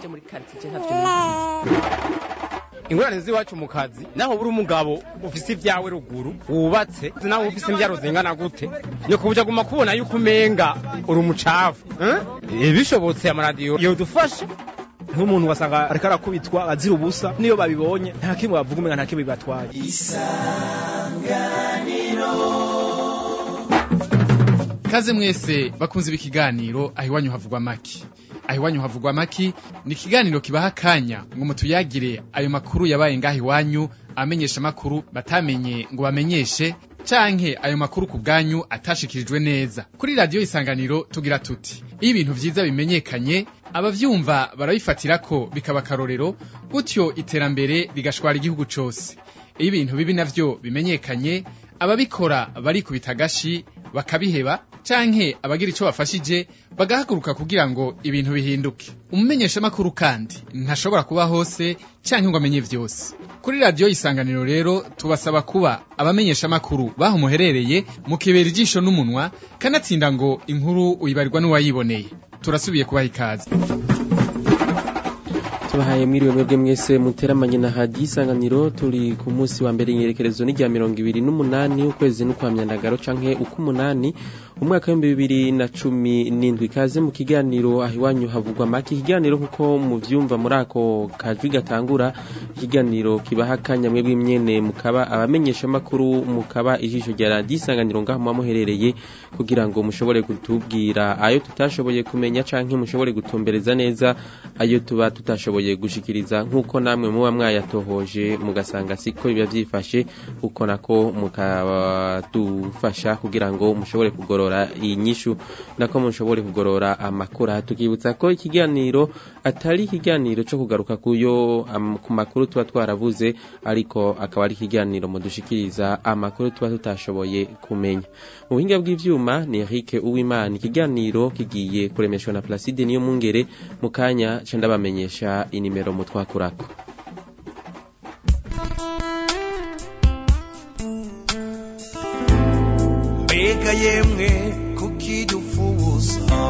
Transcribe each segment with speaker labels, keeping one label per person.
Speaker 1: byo muri quartier ntavyo
Speaker 2: ingorane z'iwacu mu kazi naho buri umugabo ufise ibyawe ruguru wubatse nawe ufise imbyaro zingana gute ni kubuja guma kubona yuko umenga uri umucafu eh? bishobotse amaradiyo yodufasha
Speaker 3: nk'umuntu wasanga ariko arakubitwa azira ubusa niyo babibonye nta kimwe bavuga umenga nta kimwe bibatwaye
Speaker 4: Kaze mwese bakunze ibi kiganiro aho iwanyu havugwa maki aho iwanyu havugwa maki ni ikiganiro kibaha akanya ngo mutuyagire ayo makuru yabaye ngaho iwanyu amenyesha amakuru batamenye ngo bamenyeshe canke ayo makuru ku bwanyu atashikirijwe neza kuri radiyo isanganiro tugira tuti iyo ibintu vyiza bimenyekanye abavyumva barabifatira ko bikaba akarorero gutyo iterambere rigashwara igihugu cose iyo ibintu bibi navyo bimenyekanye ababikora barikubita agashi bakabiheba canke abagira ico bafashije bagahaguruka kugira ngo ibintu bihinduke umumenyeshamakuru kandi ntashobora kuba hose canke ngo amenye vyose kuri radiyo isanganiro rero tubasaba kuba abamenyeshamakuru baho muherereye mukibera ijisho n'umunwa kanatsinda ngo inkuru uyibarirwa n'uwayiboneye turasubiye kubaha ikaze
Speaker 5: tubahaye mwiriwe mwebwe mwese muteramanye na hadi isanganiro turi ku munsi wa mbere inyerekerezo ni rya mirongo ibiri n'umunani ukwezi n'ukwa myandagaro canke uk'umunani umwaka w'ibihumbi bibiri na cumi n'indwi kaze mu kiganiro aho iwanyu havugwa make ikiganiro nk'uko muvyumva muri ako kajwi gatangura ikiganiro kibaha akanya mwebwe mwene mukaba abamenyeshamakuru mukaba ijisho rya radiyo isanganiro ngaho muba muherereye kugira ngo mushobore kutubwira ayo tutashoboye kumenya canke mushobore gutumbereza neza ayo tuba tutashoboye gushikiriza nk'uko namwe muba mwayatohoje mugasanga siko biba vyifashe uko nako mukadufasha kugira ngo mushobore kugorora inyishu nako mushobore kugorora amakuru tukibutsa ko ikiganiro atari ikiganiro co kugaruka kuyo am, ku makuru tuba twaravuze ariko akaba ari ikiganiro mudushikiriza amakuru tuba tutashoboye kumenya mu buhinga bw'ivyuma ni Eric Uwimana ikiganiro kigiye kuremeshwa na Placide niyo mungere mu kanya ca ndabamenyesha inimero mutwakurako
Speaker 6: mbega yemwe kukidufuza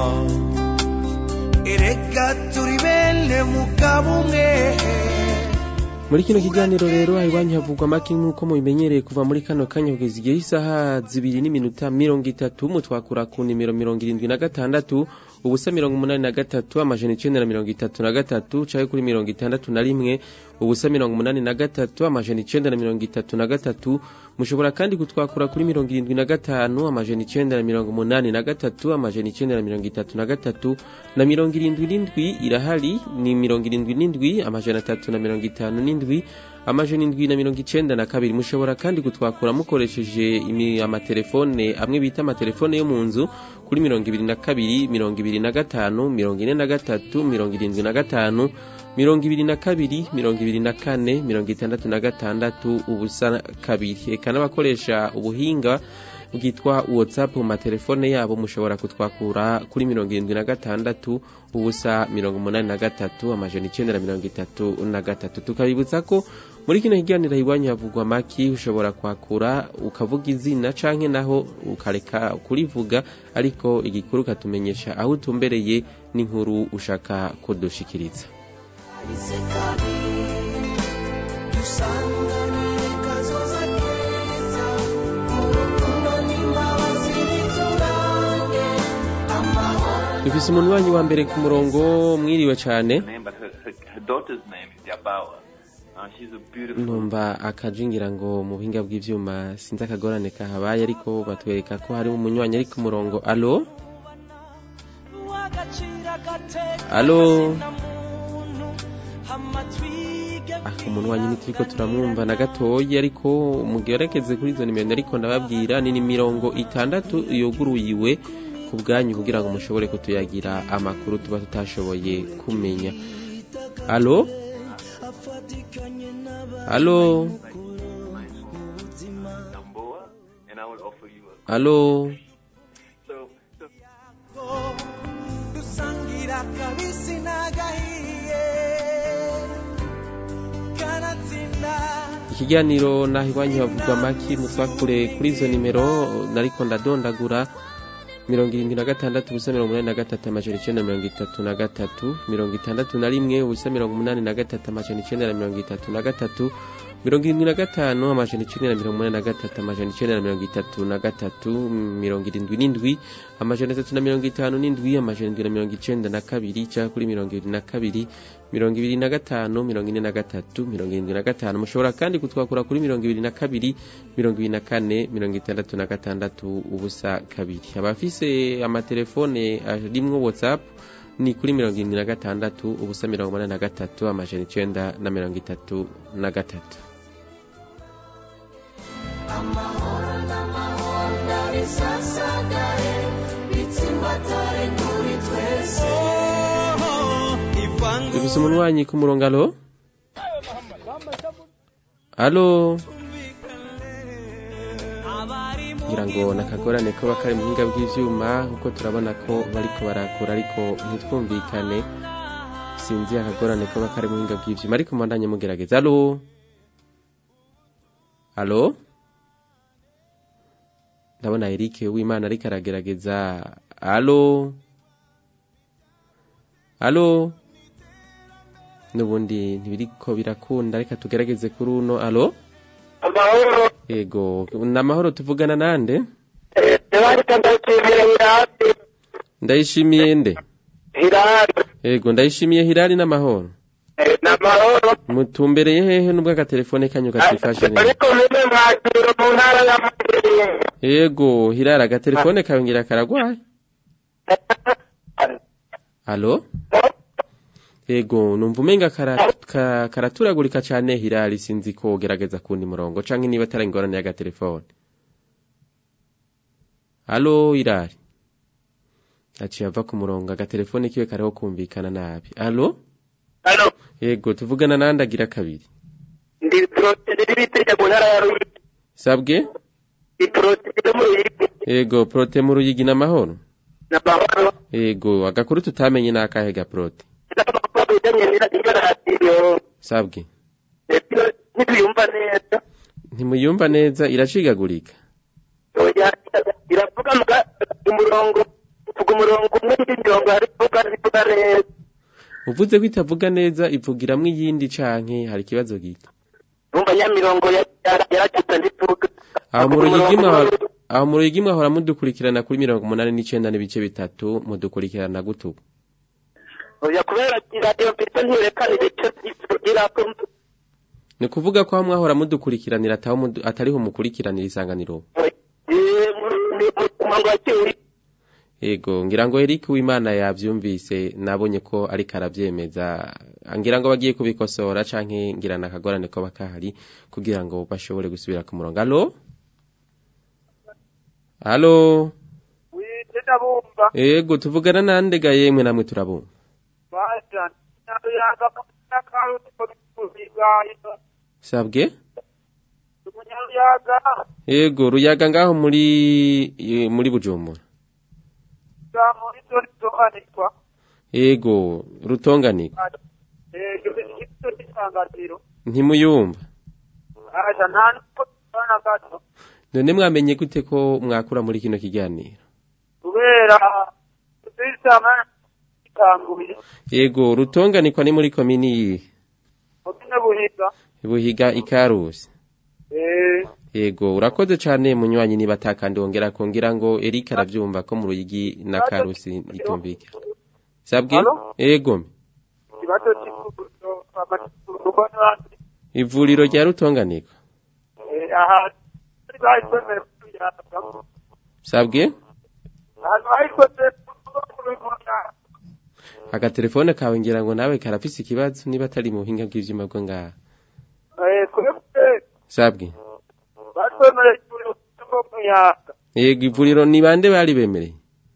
Speaker 6: erega turi bene mugabo umwe
Speaker 5: muri kino kiganiro rero iwanyu havugwa make nk'uko mubimenyereye kuva muri kano kanya kugeza igihe isaha zibiri n'iminota mirongo itatu mutwakura ku nimero mirongo irindwi na gatandatu ubusa mirongo umunani na gatatu amajana icenda na mirongo itatu na gatatu canke kuri mirongo itandatu na rimwe ubusa mirongo umunani na gatatu amajana icenda na mirongo itatu na gatatu mushobora kandi kutwakura kuri mirongo irindwi na gatanu amajana icenda na mirongo umunani na gatatu amajana icenda na mirongo itatu na gatatu na mirongo irindwi n'indwi irahari ni mirongo irindwi n'indwi amajana atatu na mirongo itanu n'indwi amajana indwi na mirongo icenda na kabiri mushobora kandi kutwakura mukoresheje imi- amatelefone amwe bita amatelefone yo mu nzu kuri mirongo ibiri na kabiri mirongo ibiri na gatanu mirongo ine na gatatu mirongo irindwi na gatanu mirongo ibiri na kabiri mirongo ibiri na kane mirongo itandatu na gatandatu ubusa kabiri eka n'abakoresha ubuhinga bwitwa whatsapp mu matelefone yabo mushobora kutwakura kuri mirongo irindwi na gatandatu ubusa mirongo umunani na gatatu amajana icenda na mirongo itatu na gatatu tukabibutsa ko muri kino kiganiro iwanyu havugwa maki ushobora kwakura ukavuga izina canke naho ukareka kurivuga ariko igikuru ukatumenyesha aho utumbereye n'inkuru ushaka kudushikiriza
Speaker 6: dusanganire kazoza keza urukundo n'imbabazi biturange amahoro
Speaker 5: dufise umuntu wanyu wa mbere ku murongo mwiriwe cane
Speaker 7: name, but her, her, her daughter's name is Yabawa. Uh, she's a beautiful.
Speaker 5: numva akajingira ngo mu buhinga bw'ivyuma sinzi akagorane kahabaye ariko batwereka ko hari umunywanyi ari ku murongo alo alo ah umunywanyi ntituriko turamwumva na gatoyi ariko mugerekeze kuri izo nimero ariko ndababwira ni mirongo itandatu yuguruyiwe ku bwanyu kugira ngo mushobore kutuyagira amakuru tuba tutashoboye kumenya alo alo
Speaker 7: Damboa, and I will offer you a.
Speaker 5: alo
Speaker 7: So, so
Speaker 6: dusangira kabisi n'agahiye kanatsinda
Speaker 5: ikiganiro naho iwanyu havugwa maki musakure kuri izo nimero nariko ndadondagura mirongo irindwi na gatandatu ubusa mirongo umunani na gatatu amajana icenda na mirongo itatu na gatatu mirongo itandatu na rimwe ubusa mirongo umunani na gatatu amajana icenda na mirongo itatu na gatatu mirongo irindwi na gatanu amajana icenda na mirongo umunani na gatatu amajana icenda na mirongo itatu na gatatu mirongo irindwi n'indwi amajana atatu na mirongo itanu n'indwi amajana indwi na mirongo icenda na kabiri cyangwa kuri mirongo ibiri na kabiri mirongo ibiri na gatanu mirongo ine na gatatu mirongo irindwi na gatanu mushobora kandi kutwakura kuri mirongo ibiri na kabiri mirongo ibiri na kane mirongo itandatu na gatandatu ubusa kabiri abafise amatelefone arimwo whatsapp ni kuri mirongo irindwi na gatandatu ubusa mirongo umunani na gatatu amajana icenda na mirongo itatu na gatatu
Speaker 6: amahoro n'amahoro ndabisasagaye bitsimbatare kuri twese
Speaker 5: dufise umunwanyi ku murongo alo alo ngira ngo nakagorane ko bakari mu buhinga bw'ivyuma kuko turabona ko bariko barakura ariko ntitwumvikane sinzi akagorane ko bakari mu buhinga bw'ivyuma ariko mbandanye mugerageza alo alo ndabona Eric w'Imana ariko aragerageza alo alo nubundi ntibiriko birakunda reka tugerageze kuri uno alo
Speaker 1: amahoro
Speaker 5: yego namahoro tuvugana nande
Speaker 1: ntibarika ndashimira hirasi
Speaker 5: ndayishimiye nde
Speaker 1: hirari
Speaker 5: yego ndayishimiye hirari n'amahoro
Speaker 1: ni amahoro
Speaker 5: mutumbereye hehe nubwo agatelefone kanyu katifashe neza
Speaker 1: ariko mene mwakiro mu ntara y'amajyepfo
Speaker 5: yego hirari agatelefone kawe ngira karagwaye alo yego numva umenga kara- ka- karaturagurika cane hirari sinzi ko gerageza kundi murongo canke niba atari ingorane y'agatelefone alo hirari aciye ava ku murongo agatelefone kiwe kariho kumvikana nabi alo
Speaker 1: hano
Speaker 5: yego tuvugana nandi agira kabiri
Speaker 1: ndi poroteri y'ibitege mu ntara ya ruyigi
Speaker 5: sabwe
Speaker 1: ndi poroteri yo mu ruyigi
Speaker 5: yego prote mu ruyigi n'amahoro
Speaker 1: ni amahoro
Speaker 5: yego agakuru tutamenye ni akahe ga prote
Speaker 1: n'amakuru bijyanye n'iyo radiyo
Speaker 5: sabwe
Speaker 1: ntituyumva neza
Speaker 5: ntimuyumva neza iracigagurika
Speaker 1: oya iravuga muga umurongo uvuga umurongo umwe n'indi mirongo hari ivuga ivuga neza
Speaker 5: uvuze ko itavuga neza ivugiramwo iyindi canke hari ikibazo gito
Speaker 1: numva nyamirongo yaracitse ndivuga
Speaker 5: aho mu ruyigi mwahora aho mu ruyigi mwahora mudukurikirana kuri mirongo umunani n'icenda n'ibice bitatu mudukurikirana gutubu
Speaker 1: oya kubera iradiyo mfite ntirekana ibice by'ivugirako
Speaker 5: ni ukuvuga ko aho mwahora mudukurikiranira ataho mudu- atariho mukurikiranira isanganiro
Speaker 1: umurongo wa kiwuri
Speaker 5: Ego, ngira ngo Eric w'Imana yavyumvise nabonye ko ariko aravyemeza. Ngira ngo bagiye kubikosora canke ngira nakagorane ko bakahari kugira ngo bashobore gusubira ku murongo. Allo? Allo?
Speaker 1: wite ndabumva
Speaker 5: Ego, tuvugana nande ga yemwe namwe turabumva.
Speaker 1: basha yaga n'akaruti ko bigaye
Speaker 5: Sabwe?
Speaker 1: umunyaruyaga
Speaker 5: Ego, ruyaga ngaho muri eh, muri Bujumbura.
Speaker 1: za muri zone zohanirwa
Speaker 5: Ego, rutonganirwa.
Speaker 1: ibyo bifite isanganiro
Speaker 5: Ntimuyumva.
Speaker 1: basha nta nuko tubana gato
Speaker 5: None mwamenye gute ko mwakura muri kino kiganiro?
Speaker 1: kubera tuzisama ikanguye
Speaker 5: Ego, rutonganikwa ni muri komini yihe?
Speaker 1: mutine buhiga
Speaker 5: Buhiga ikarusi.
Speaker 1: eh
Speaker 5: Yego, urakoze cyane munywanyi niba atakandi wongera kongera ngo Eric aravyumva ko mu ruyigi na karusi itumvika. Sabwe?
Speaker 1: Alo?
Speaker 5: Yego.
Speaker 1: ikibazo cy'ikubuzo amakurugo n'abandi
Speaker 5: Ivuriro rya rutonganikwa.
Speaker 1: eh aha bari bayisomera kuyaga
Speaker 5: Sabwe?
Speaker 1: ahantu bayikoze kubikora
Speaker 5: Agatelefone kawe ngira ngo nawe karafise ikibazo niba atari mu buhinga bw'ivyuma bwo ngaha.
Speaker 1: eh kubikora
Speaker 5: Sabwe?
Speaker 1: basomera ikibazo cyo kuyaga
Speaker 5: Yego, ivuriro ni bande bari bemereye?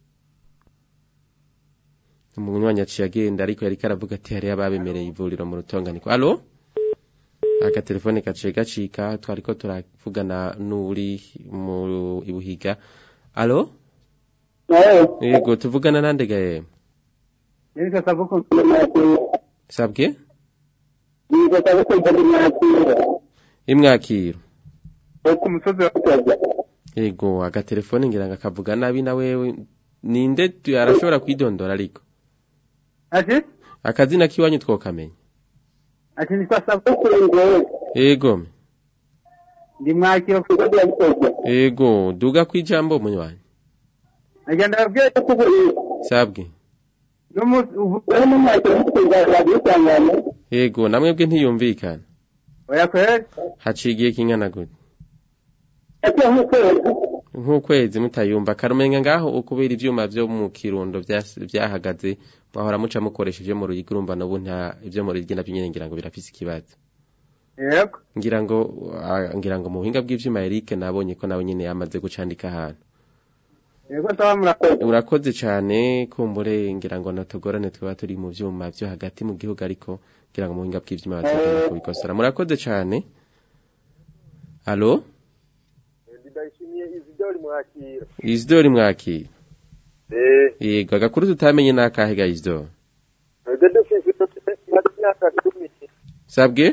Speaker 5: Umunywanyi aciye agenda ariko yariko aravuga ati hariyo ababemereye ivuriro mu rutonganikwa. Allo? Agatelefone gaciye gacika twariko turavugana n'uri mu ibuhiga. Allo? Yego, tuvugana nande gaye?
Speaker 1: Niko sabuko mwakiro.
Speaker 5: Sabwe?
Speaker 1: Niko sabuko mwakiro.
Speaker 5: Imwakiro.
Speaker 1: Ku musozi wa Kaza.
Speaker 5: Yego, agatelefone ngira ngo akavuga nabi na wewe ninde tu- arashobora kwidondora ariko
Speaker 1: ati
Speaker 5: akazina kiwanyu twokamenya
Speaker 1: ati nitwa sabukuru ngowe
Speaker 5: ego
Speaker 1: ndi mwakiro ku rwego rw'abikorwa
Speaker 5: ego duga kwijambo munywanyi
Speaker 1: agenda ababwira ko ubu
Speaker 5: sabwe
Speaker 1: n'umunsi ubu urimo mwakiro mukunze radiyo isangano
Speaker 5: ego namwebwe ntiyumvikana
Speaker 1: oya kweri
Speaker 5: haciye igihe kingana gute
Speaker 1: ati nk'ukwezi
Speaker 5: nk'ukwezi mutayumva karumenga ngaho ukubera ivyuma vyo mu kirundo vyas- vyahagaze mwahora muca mukoresha ivyo mu ruyigi urumva n'ubu nta ivyo mu ruyigi navyo nyene ngira ngo birafise ikibazo
Speaker 1: yego
Speaker 5: ngira ngo ah, ngira ngo mu buhinga bw'ivyuma Eric nabonye ko nawe nyene yamaze gucandika ahantu
Speaker 1: yego nsaba murakoze
Speaker 5: urakoze cane kumbure ngira ngo natugorane twaba turi mu vyuma vyo hagati mu gihugu ariko ngira ngo mu buhinga bw'ivyuma bategura kubikosora murakoze cane alo
Speaker 8: ndayishimiye izidori mwakira
Speaker 5: Isidori mwakira
Speaker 8: eh
Speaker 5: yego agakuru tutamenye n'akahe ga Isidori
Speaker 8: twebwe dufise imyaka cumi
Speaker 5: sabwe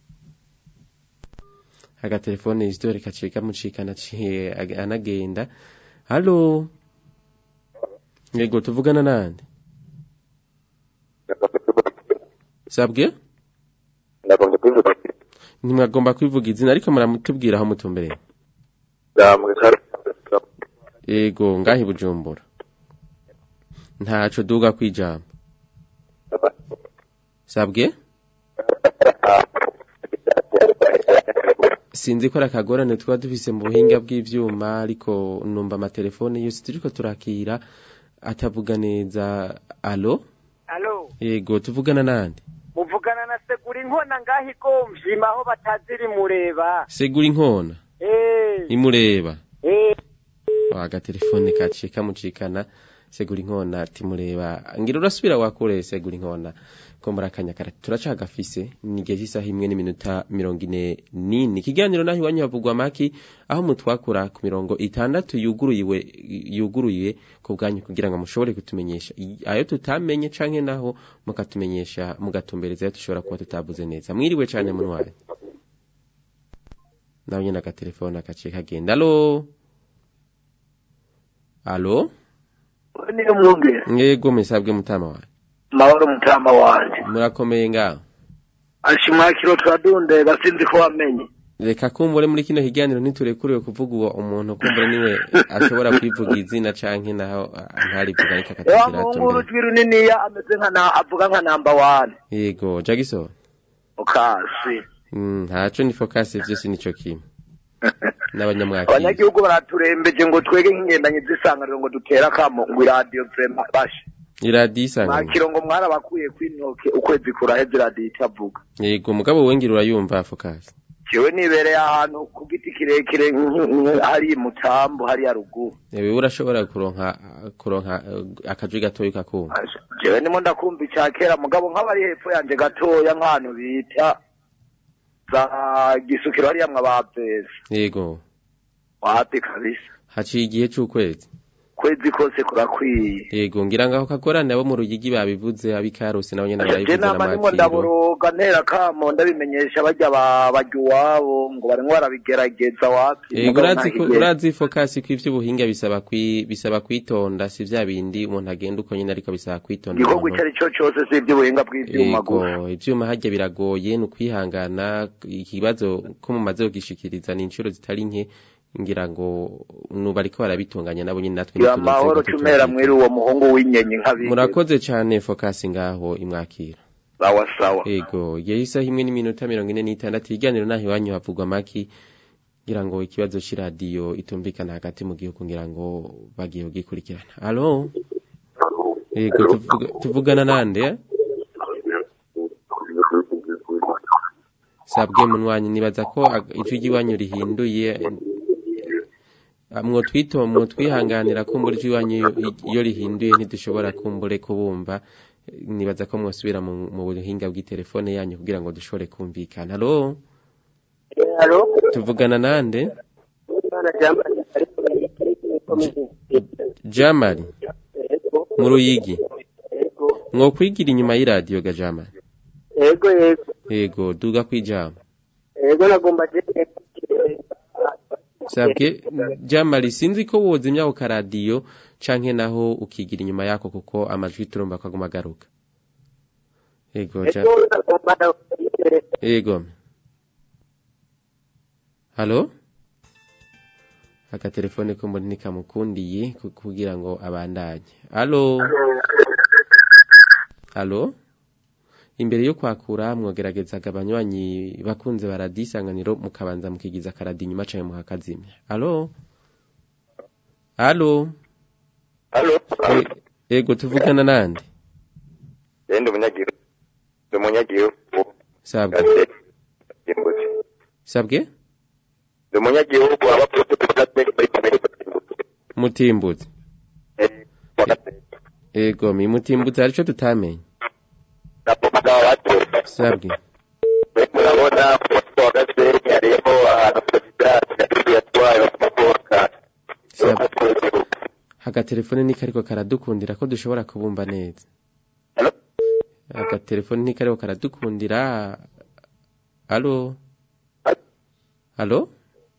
Speaker 5: agatelefone Isidori kaciye kamucikana aciye ag- anagenda halo yego tuvugana nande sabwe
Speaker 8: ndagombye kubivuga
Speaker 5: ntimwagomba kwivuga izina ariko muramutubwira aho mutumbereye
Speaker 8: ndamwe
Speaker 5: yego ngahi bujumbura ntaco duga kwijambo sabwe sinzi ko ari akagorane tuba dufise mu buhinga bw'ivyuma ariko numva amatelefone yose turiko turakira atavuga neza alo
Speaker 9: alo
Speaker 5: yego tuvugana nande
Speaker 9: muvugana na segura inkona ngaho igomvyima aho bataziri mureba
Speaker 5: segura inkona
Speaker 9: eh
Speaker 5: imureba
Speaker 9: eh
Speaker 5: agatelefone kaciye kamucikana segura inkona timureba ngira urasubira wakure segura inkona ko muri akanya kara turacagafise ni igihe cy'isaha imwe n'iminota mirongo ine n'ine ikiganiro naho iwanyu havugwa maki aho mutwakura ku mirongo itandatu yuguruyiwe yuguruye ku bwanyu kugira ngo mushobore kutumenyesha i- ayo tutamenye canke naho mukatumenyesha mugatumbereza ayo dushobora kuba tutavuze neza mwiriwe cane munwaye nawe nyene agatelefone akaciye kagenda alo alo
Speaker 1: niyo mwumvira
Speaker 5: mwego mesabwe mutama wawe
Speaker 1: mahoro mutama wanje
Speaker 5: murakomeye ngaho
Speaker 1: ashi mwakiro turadundega sinzi ko wamenye
Speaker 5: reka kumbure muri kino kiganiro ntiturekuriwe kuvuga uwo umuntu kumbure niwe ashobora kwivuga izina canke naho ah, ntarivuga ariko
Speaker 1: wa
Speaker 5: akatugira
Speaker 1: muhungu
Speaker 5: atumbere
Speaker 1: w'urujwi runiniya ameze nka na avuga nka namba wani
Speaker 5: yego jagiso
Speaker 1: ukasi
Speaker 5: Mm, ntaco ni focus vyose nico kimwe n'abanyamwakira
Speaker 1: abanyagihugu baraturembeje ngo twege nk'ingendanyi z'isanganiro ngo dutere akamo ngo iradiyo vrema bashe
Speaker 5: iradiyo isanganywe
Speaker 1: mwakiro ngo mwarabakuye kw'intoke ukwezi kuraheze iradiyo itavuga
Speaker 5: yego mugabo wengira urayumva focus
Speaker 1: jewe nibereye ahantu ku giti kirekire nk- nk- hariya mutambo hariya ruguru
Speaker 5: wewe urashobora kuronka kuronka eh, akajwi gatoyi kakumva
Speaker 1: jewe ndimo ndakumva ica kera mugabo nk'abari hepfo yanje gatoya nk'ahantu bita za gisukiro hariya mwabaveza
Speaker 5: yego
Speaker 1: wapi kabisa
Speaker 5: haciye igihe c'ukwezi
Speaker 1: kwezi kose kurakwiye
Speaker 5: yego ngira ngaho kagorane abo mu ruyigi babivuze abikarusi nabo nyene
Speaker 1: je
Speaker 5: barabivuze
Speaker 1: nama ndimo
Speaker 5: n'amakiro
Speaker 1: ndaboroga ntera kamo ndabimenyesha barya ba- barya iwabo ngo barimwo barabigerageza wapi
Speaker 5: Yego
Speaker 1: mugabo
Speaker 5: urazi ko
Speaker 1: nta kigenda.
Speaker 5: urazi focus ko ivy'ubuhinga bisaba kwi bisaba kwitonda si vya bindi umuntu agenda uko nyene ariko bisaba kwitonda
Speaker 1: igikorwa
Speaker 5: umuntu-
Speaker 1: icyo ari cyo cyose si iby'ubuhinga bw'ivyuma gusa
Speaker 5: Yego ivyuma harya biragoye ni ukwihangana ikibazo ko mumaze kugishikiriza ni inshuro zitari nke ngira ngo nubu ariko barabitunganya nabo nyene natwe
Speaker 1: ya
Speaker 5: ntiturinze
Speaker 1: mahoro
Speaker 5: gututumvira.
Speaker 1: cumera mwiri uwo muhungu w'inyenyi nk'abindi
Speaker 5: murakoze cane focus ngaho imwakira
Speaker 1: sawa sawa
Speaker 5: Ego, igihe isaha imwe n'iminota mirongo ine n'itandatu ikiganiro naho iwanyu havugwa maki ngira ngo ikibazo c'iradiyo itumvikana hagati mu gihugu ngira ngo bagiye kugikurikirana alo Ego, tuvuga- tuvugana nande eh? sabwe munwanyi nibaza ko ag- ijwi ry'iwanyu rihinduye Ah, mwotwito mwotwihanganira kumbura ijwi iwanyu iyo- iyo rihinduye ntidushobora kumbure kubumva nibaza ko mwosubira mu mu buhinga bw'itelefone yanyu kugira ngo dushobore kumvikana halo
Speaker 1: halo
Speaker 5: tuvugana nande jamari mu ruyigi mwokwigira inyuma y'iradiyo ga jamari
Speaker 1: yego yego
Speaker 5: yego duga kwijama
Speaker 1: yego nagomba
Speaker 5: sabwe jamali sinzi ko wozimya ako karadiyo canke naho ukigira inyuma yako kuko amajwi turumva ko aguma agaruka ego ja ego halo akatelefone ko muri nikamukundiye ku- kugira ngo abandanye halo halo imbere yo kwakura mwogeragezaga abanywanyi bakunze baradisanganiro mukabanza mukigiza akaradi inyuma canke muhakazimya halo halo
Speaker 8: Halo.
Speaker 5: E- ego tuvugana nande
Speaker 8: Eh, ndi umunyagihugu. Ndi umunyagihugu.
Speaker 5: sabwe
Speaker 8: Ate- Imbuzi.
Speaker 5: sabwe
Speaker 8: Ndi umunyagihugu aba muri kamere.
Speaker 5: mutimbuzi
Speaker 8: Eh, wakati-
Speaker 5: ego mi mutimbuzi arico tutamenye
Speaker 8: napoka watu.
Speaker 5: sabwe
Speaker 8: Murabona ku mutwe wa Gasenyi hariho ahantu perezida Nyakubahwa yatwaye amamodoka.
Speaker 5: sabwe agatelefone niko ariko karadukundira ko dushobora kubumva neza
Speaker 8: Halo?
Speaker 5: agatelefone niko ariko karadukundira halo halo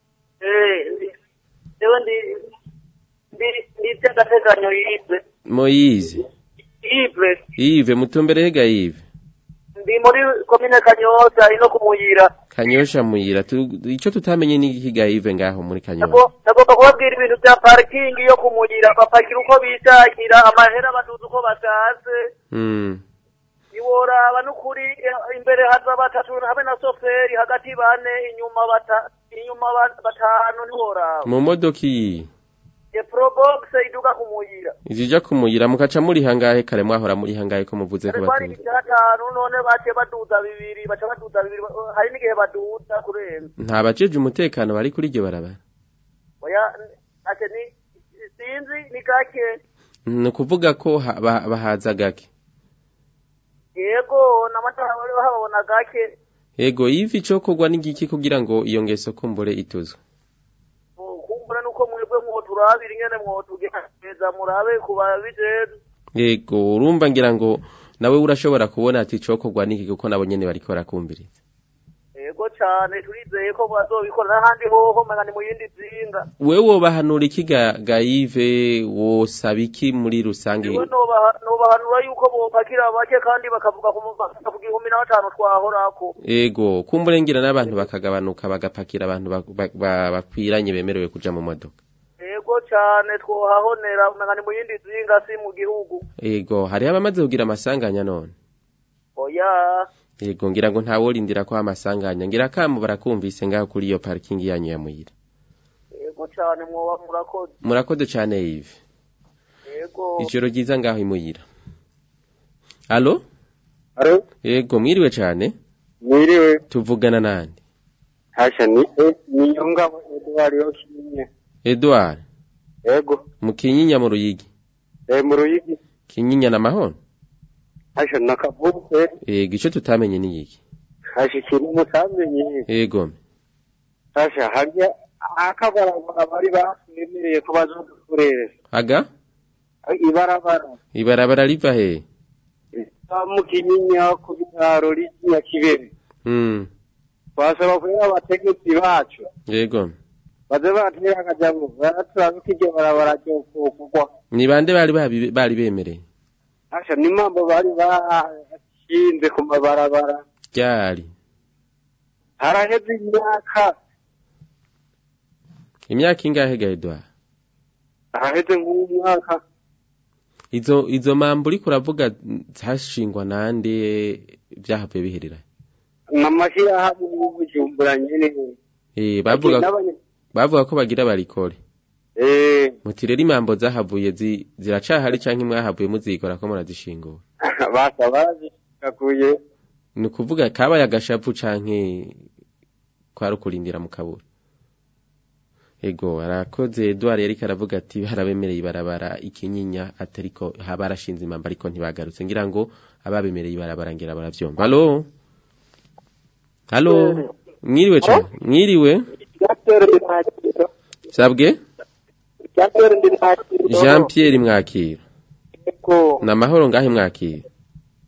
Speaker 9: Ewe ndi ndi ndi agateganyo yive
Speaker 5: moyize
Speaker 9: yive
Speaker 5: Yves mutumbere hega Yves
Speaker 9: ndi muri komine Kanyoza ino kumuyira
Speaker 5: Kanyosha muyira tu, ico tutamenye ni higa Yves ngaho muri Kanyosha
Speaker 9: Nagomba nagomba kubabwira ibintu bya parking yo kumuyira bapakira uko bishakira amahera baduza uko bashatse
Speaker 5: mm
Speaker 9: ntiworaba n'ukuri eh, imbere haza batatu habe na soferi hagati bane inyuma bata inyuma ba- batanu ntiworaba
Speaker 5: mu modoka iyi
Speaker 9: ye probox iduga kumuyira
Speaker 5: izija kumuyira mukaca muri hangahe kare mwahora muri hangahe ko muvuze ko
Speaker 9: Dore twari
Speaker 5: batumva
Speaker 9: bitanu none bace baduza bibiri baca baduza bibiri hari n'igihe baduza kurenza
Speaker 5: nta bajeje umutekano bari kuri iryo barabara
Speaker 9: oya ate ni sinzi ni gake
Speaker 5: ni ukuvuga ko ha- ba- bahaza gake
Speaker 9: yego n'amatara bari bahabona gake
Speaker 5: yego Yves ico kogwa n'igiki kugira ngo iyo ngeso kumbure ituzwe
Speaker 9: kumbura nuko mwebwe mwoturabira ingene mwotugeza murabe ku babijejwe
Speaker 5: yego urumva ngira ngo nawe urashobora kubona ati ico kogwa n'iki kuko nabo nyene bariko barakumviriza
Speaker 9: yego cane turizeye ko bazobikora n'ahandi hoho mega ni mu yindi zinga
Speaker 5: wewe wobahanura iki ga, ga Yves wosaba iki muri rusange
Speaker 9: Jewe nobaha- nobahanura yuko bopakira bake kandi bakavuga ku mu- ku gihumbi na batanu twahorako
Speaker 5: Ego, kumburengira n'abantu bakagabanuka bagapakira abantu ba- ba- ba- bakwiranye bemerewe kuja mu modoka.
Speaker 9: yego cane twohahonera mega ni mu yindi zinga si mu gihugu
Speaker 5: Ego, hariho abamaze kugira amasanganya none.
Speaker 9: oya
Speaker 5: Ego, ngira ngo ntaworindira ko amasanganya. Ngira kamo barakumvise ngaho kuri iyo parking yanyu ya Muyira.
Speaker 9: yego cane mwoba murakoze
Speaker 5: Murakoze cane Yves.
Speaker 9: yego
Speaker 5: Ijoro ryiza ngaho i Muyira. Alo?
Speaker 8: Halo?
Speaker 5: Ego, mwiriwe cane.
Speaker 8: Mwiriwe.
Speaker 5: Tuvugana nande?
Speaker 8: Hasha ni eh, ni ngabo Edward Yokinye.
Speaker 5: Edouard,
Speaker 8: Ego.
Speaker 5: mu Kinyinya mu Ruyigi.
Speaker 8: Eh mu Ruyigi.
Speaker 5: Kinyinya na Mahon?
Speaker 8: Hasha nakavuze.
Speaker 5: Ego, ico tutamenye ni iki?
Speaker 8: Hasha ikintu mutamenye.
Speaker 5: Ego.
Speaker 8: Hasha harya akabarabara bari basemereye ko bazodukorera.
Speaker 5: Aga?
Speaker 8: Ibarabara.
Speaker 5: Ibarabara riva he?
Speaker 8: mu kinyinya ku bitaro ry'iya kibere.
Speaker 5: Mm.
Speaker 8: Twasaba kubera abategetsi bacu.
Speaker 5: Yego.
Speaker 8: Baze batera akajabo. Baraturabe ko iryo barabara ryo kugwa.
Speaker 5: Ni bande bari babi- bari bemereye?
Speaker 8: Hasha ni mambo bari bashinze ku mabarabara.
Speaker 5: Ryari?
Speaker 8: Haraheze imyaka.
Speaker 5: Imyaka ingahe ga Edouard?
Speaker 8: Haraheze nk'umwaka.
Speaker 5: Izo izo mambo uriko uravuga zashingwa nande vyahavuye biherera?
Speaker 8: Namashirahamwe y'ubujumbura nyene.
Speaker 5: Eh bavuga
Speaker 8: N'abanye-
Speaker 5: bavuga ko bagira barikore.
Speaker 8: Eh,
Speaker 5: Muti rero imambo zahavuye zi, ziracahari canke mwahavuye muzikora ko murazishingura.
Speaker 8: basa barazikaguye.
Speaker 5: Ni ukuvuga kabaye agashapu canke kwari ukurindira mu kabura. Ego arakoze Edouard yariko aravuga ati barabemereye ibarabara ikinyinya atariko barashinze imamba ariko ntibagarutse ngira ngo ababemereye ibarabara ngira baravyumva. Allo? Allo? Mwiriwe cyane. Mwiriwe? Sabwe? Jean Pierre Mwakiro. Na mahoro ngahe Mwakiro.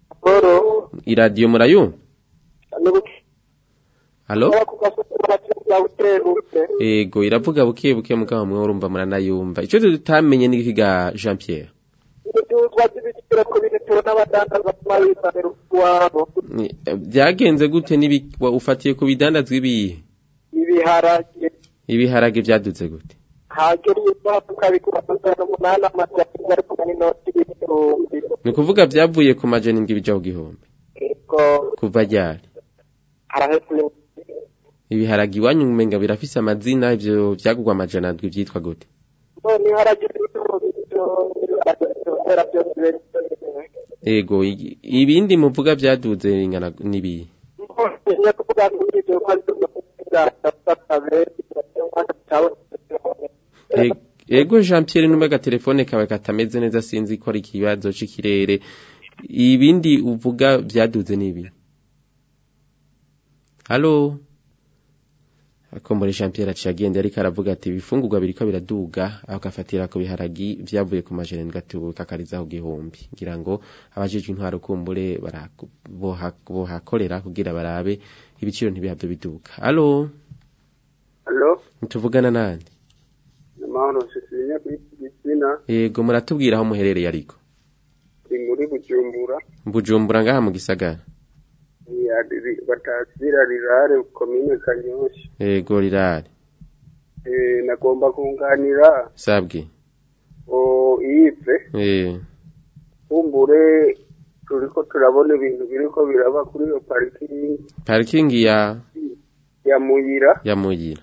Speaker 5: Iradiyo murayumva? Allo?
Speaker 10: iravuga buke buke
Speaker 5: ego iravuga buke buke mugabo mwe urumva muranayumva ico tutamenye ni ikiga Jean Pierre
Speaker 10: ibicuruzwa by'ibiciro ku bintu n'abadandaza ku mabisaniro iwabo
Speaker 5: Ni- eh, byagenze gute nibi wa- ufatiye ku bidandazwa ibihe
Speaker 10: ibiharage
Speaker 5: ibiharage byaduze gute
Speaker 10: hagera iyo tukabikura amajana umunani amajana ari kumwe n'inoti y'ibihumbi
Speaker 5: ni ukuvuga byavuye ku majana indwi bija ku gihumbi
Speaker 10: ego
Speaker 5: kuva ryari
Speaker 10: arahetse
Speaker 5: ibiharage iwanyu umenga birafise amazina ivyo vyagurwa amajana ndwi vyitwa gute
Speaker 10: none iharage n'ibihumbi ibiharage byongera byose biremewe
Speaker 5: ego i- ibindi muvuga byaduze ingana nibihe
Speaker 10: ngiye kuvuga ngo ibyo ko ari byo kugira benshi
Speaker 5: E- ego Jean Pierre numwe agatelefone kawe katameze neza sinzi ko ari ikibazo c'ikirere ibindi uvuga byaduze nibi Halo Akombore Jean Pierre aciye agenda ariko aravuga ati ibifungurwa biriko biraduga aho gafatira ku biharagi vyavuye ku majana ngatubu kakarizaho gihumbi ngira ngo abajejwe intwaro kumbure baraku- boha- bohakorera kugira barabe ibiciro ntibihave biduga Halo
Speaker 11: Halo,
Speaker 5: tuvugana nande
Speaker 11: amahoro Cecilia kuri Gitsina,
Speaker 5: Yego muratubwira aho muherereye ariko.
Speaker 11: ndi muri Bujumbura,
Speaker 5: Bujumbura ngaha mu gisagara.
Speaker 11: ya batasira rirare komine Kanyosha.
Speaker 5: Yego rirare.
Speaker 11: Eh nagomba kunganira
Speaker 5: Sabwe.
Speaker 11: o ive
Speaker 5: Eh.
Speaker 11: kumbure turiko turabona ibintu biriko biraba kuri iyo parking
Speaker 5: Parking ya
Speaker 11: ya Muyira
Speaker 5: ya Muyira.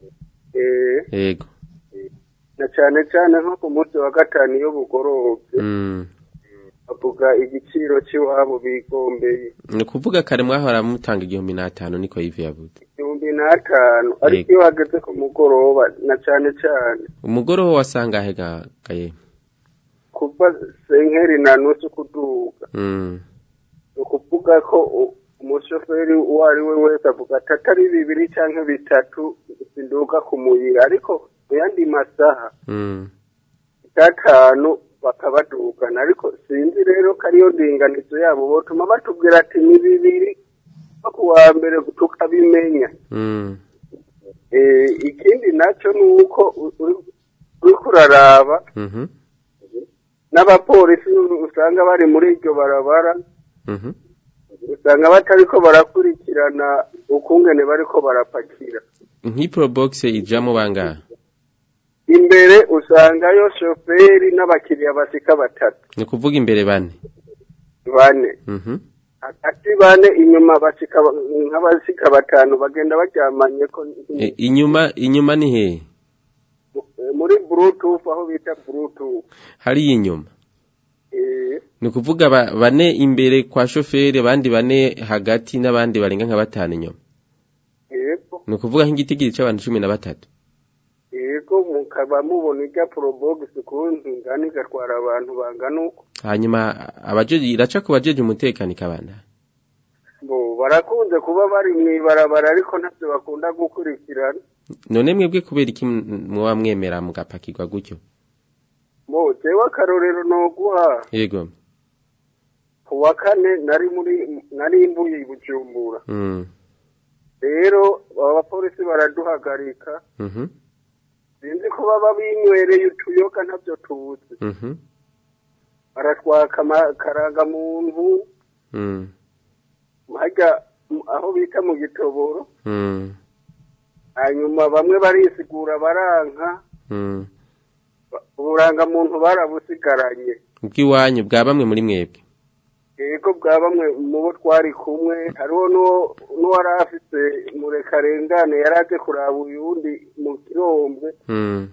Speaker 11: eh
Speaker 5: Yego.
Speaker 11: na cane cane nko ku munsi wa gatanu iyo bugorobye
Speaker 5: Mm.
Speaker 11: bavuga igiciro c'iwabo bigombeye
Speaker 5: Ni kuvuga kare mwahora mutanga igihumbi n'atanu niko Yves yavuze.
Speaker 11: igihumbi n'atanu ariko iyo hageze ku mugoroba na cane cane
Speaker 5: Umugoroba wasanga he ga gaye.
Speaker 11: kuva senkeri na nusu kuduga
Speaker 5: Mm.
Speaker 11: ni ukuvuga ko u- umushoferi uwo ari we wese avuga ati atari bibiri canke bitatu sinduga ku muyira ariko mu yandi masaha
Speaker 5: Mm.
Speaker 11: gatanu bakabadugana ariko sinzi rero ko ariyo ndinganizo yabo botuma batubwira ati ni bibiri no ku wa mbere tukabimenya
Speaker 5: Mm.
Speaker 11: Eh, ikindi naco ni uko u- uri- uriko uraraba
Speaker 5: Mhm.
Speaker 11: n'abapolisi usanga bari muri iryo barabara
Speaker 5: Mhm.
Speaker 11: usanga batariko barakurikirana ukungene bariko barapakira
Speaker 5: Nk'ipro box ijamo bangahe?
Speaker 11: imbere usangayo shoferi n'abakiriya bashika batatu
Speaker 5: Ni kuvuga imbere bane.
Speaker 11: bane
Speaker 5: Mhm.
Speaker 11: hagati bane inyuma bashika nk'abashika batanu bagenda baryamanye ko
Speaker 5: E, inyuma inyuma ni he?
Speaker 11: muri bluetooth aho bita bluetooth
Speaker 5: Hari inyuma.
Speaker 11: eh
Speaker 5: Ni kuvuga ba- bane imbere kwa shoferi abandi bane hagati n'abandi barenga nka batanu inyuma.
Speaker 11: yego
Speaker 5: Ni kuvuga nk'igitigiri c'abantu cumi na batatu.
Speaker 11: yego mukaba mubona irya probox kundi ngani igatwara abantu bangana uko
Speaker 5: Hanyuma abajeje iraca ku bajeje umutekano ikabanda.
Speaker 11: bo barakunze kuba bari mw'ibarabara ariko ntavyo bakunda gukurikirana
Speaker 5: None mwebwe kubera iki muba mwemera mugapakirwa gutyo?
Speaker 11: bo jewe akarorero noguha
Speaker 5: Yego.
Speaker 11: ku wa kane nari muri nari mbuye i bujumbura
Speaker 5: Mm.
Speaker 11: rero abapolisi baraduhagarika
Speaker 5: Mhm.
Speaker 11: sinzi ko baba binywereye utuyoga ntavyo tuzi
Speaker 5: Mhm.
Speaker 11: baratwaka akarangamuntu
Speaker 5: Mm.
Speaker 11: harya m- aho bita mu gitoboro
Speaker 5: Mm.
Speaker 11: hanyuma bamwe barisigura baranka
Speaker 5: Mm.
Speaker 11: ba- uburangamuntu barabusigaranye
Speaker 5: Ubwiwanyu bwa bamwe muri mwebwe.
Speaker 11: yego bwa bamwe mu bo twari kumwe hariho n'uwo- n'uwari afise murekarengane yari aje kuraba uyundi mu kirombwe
Speaker 5: Mm.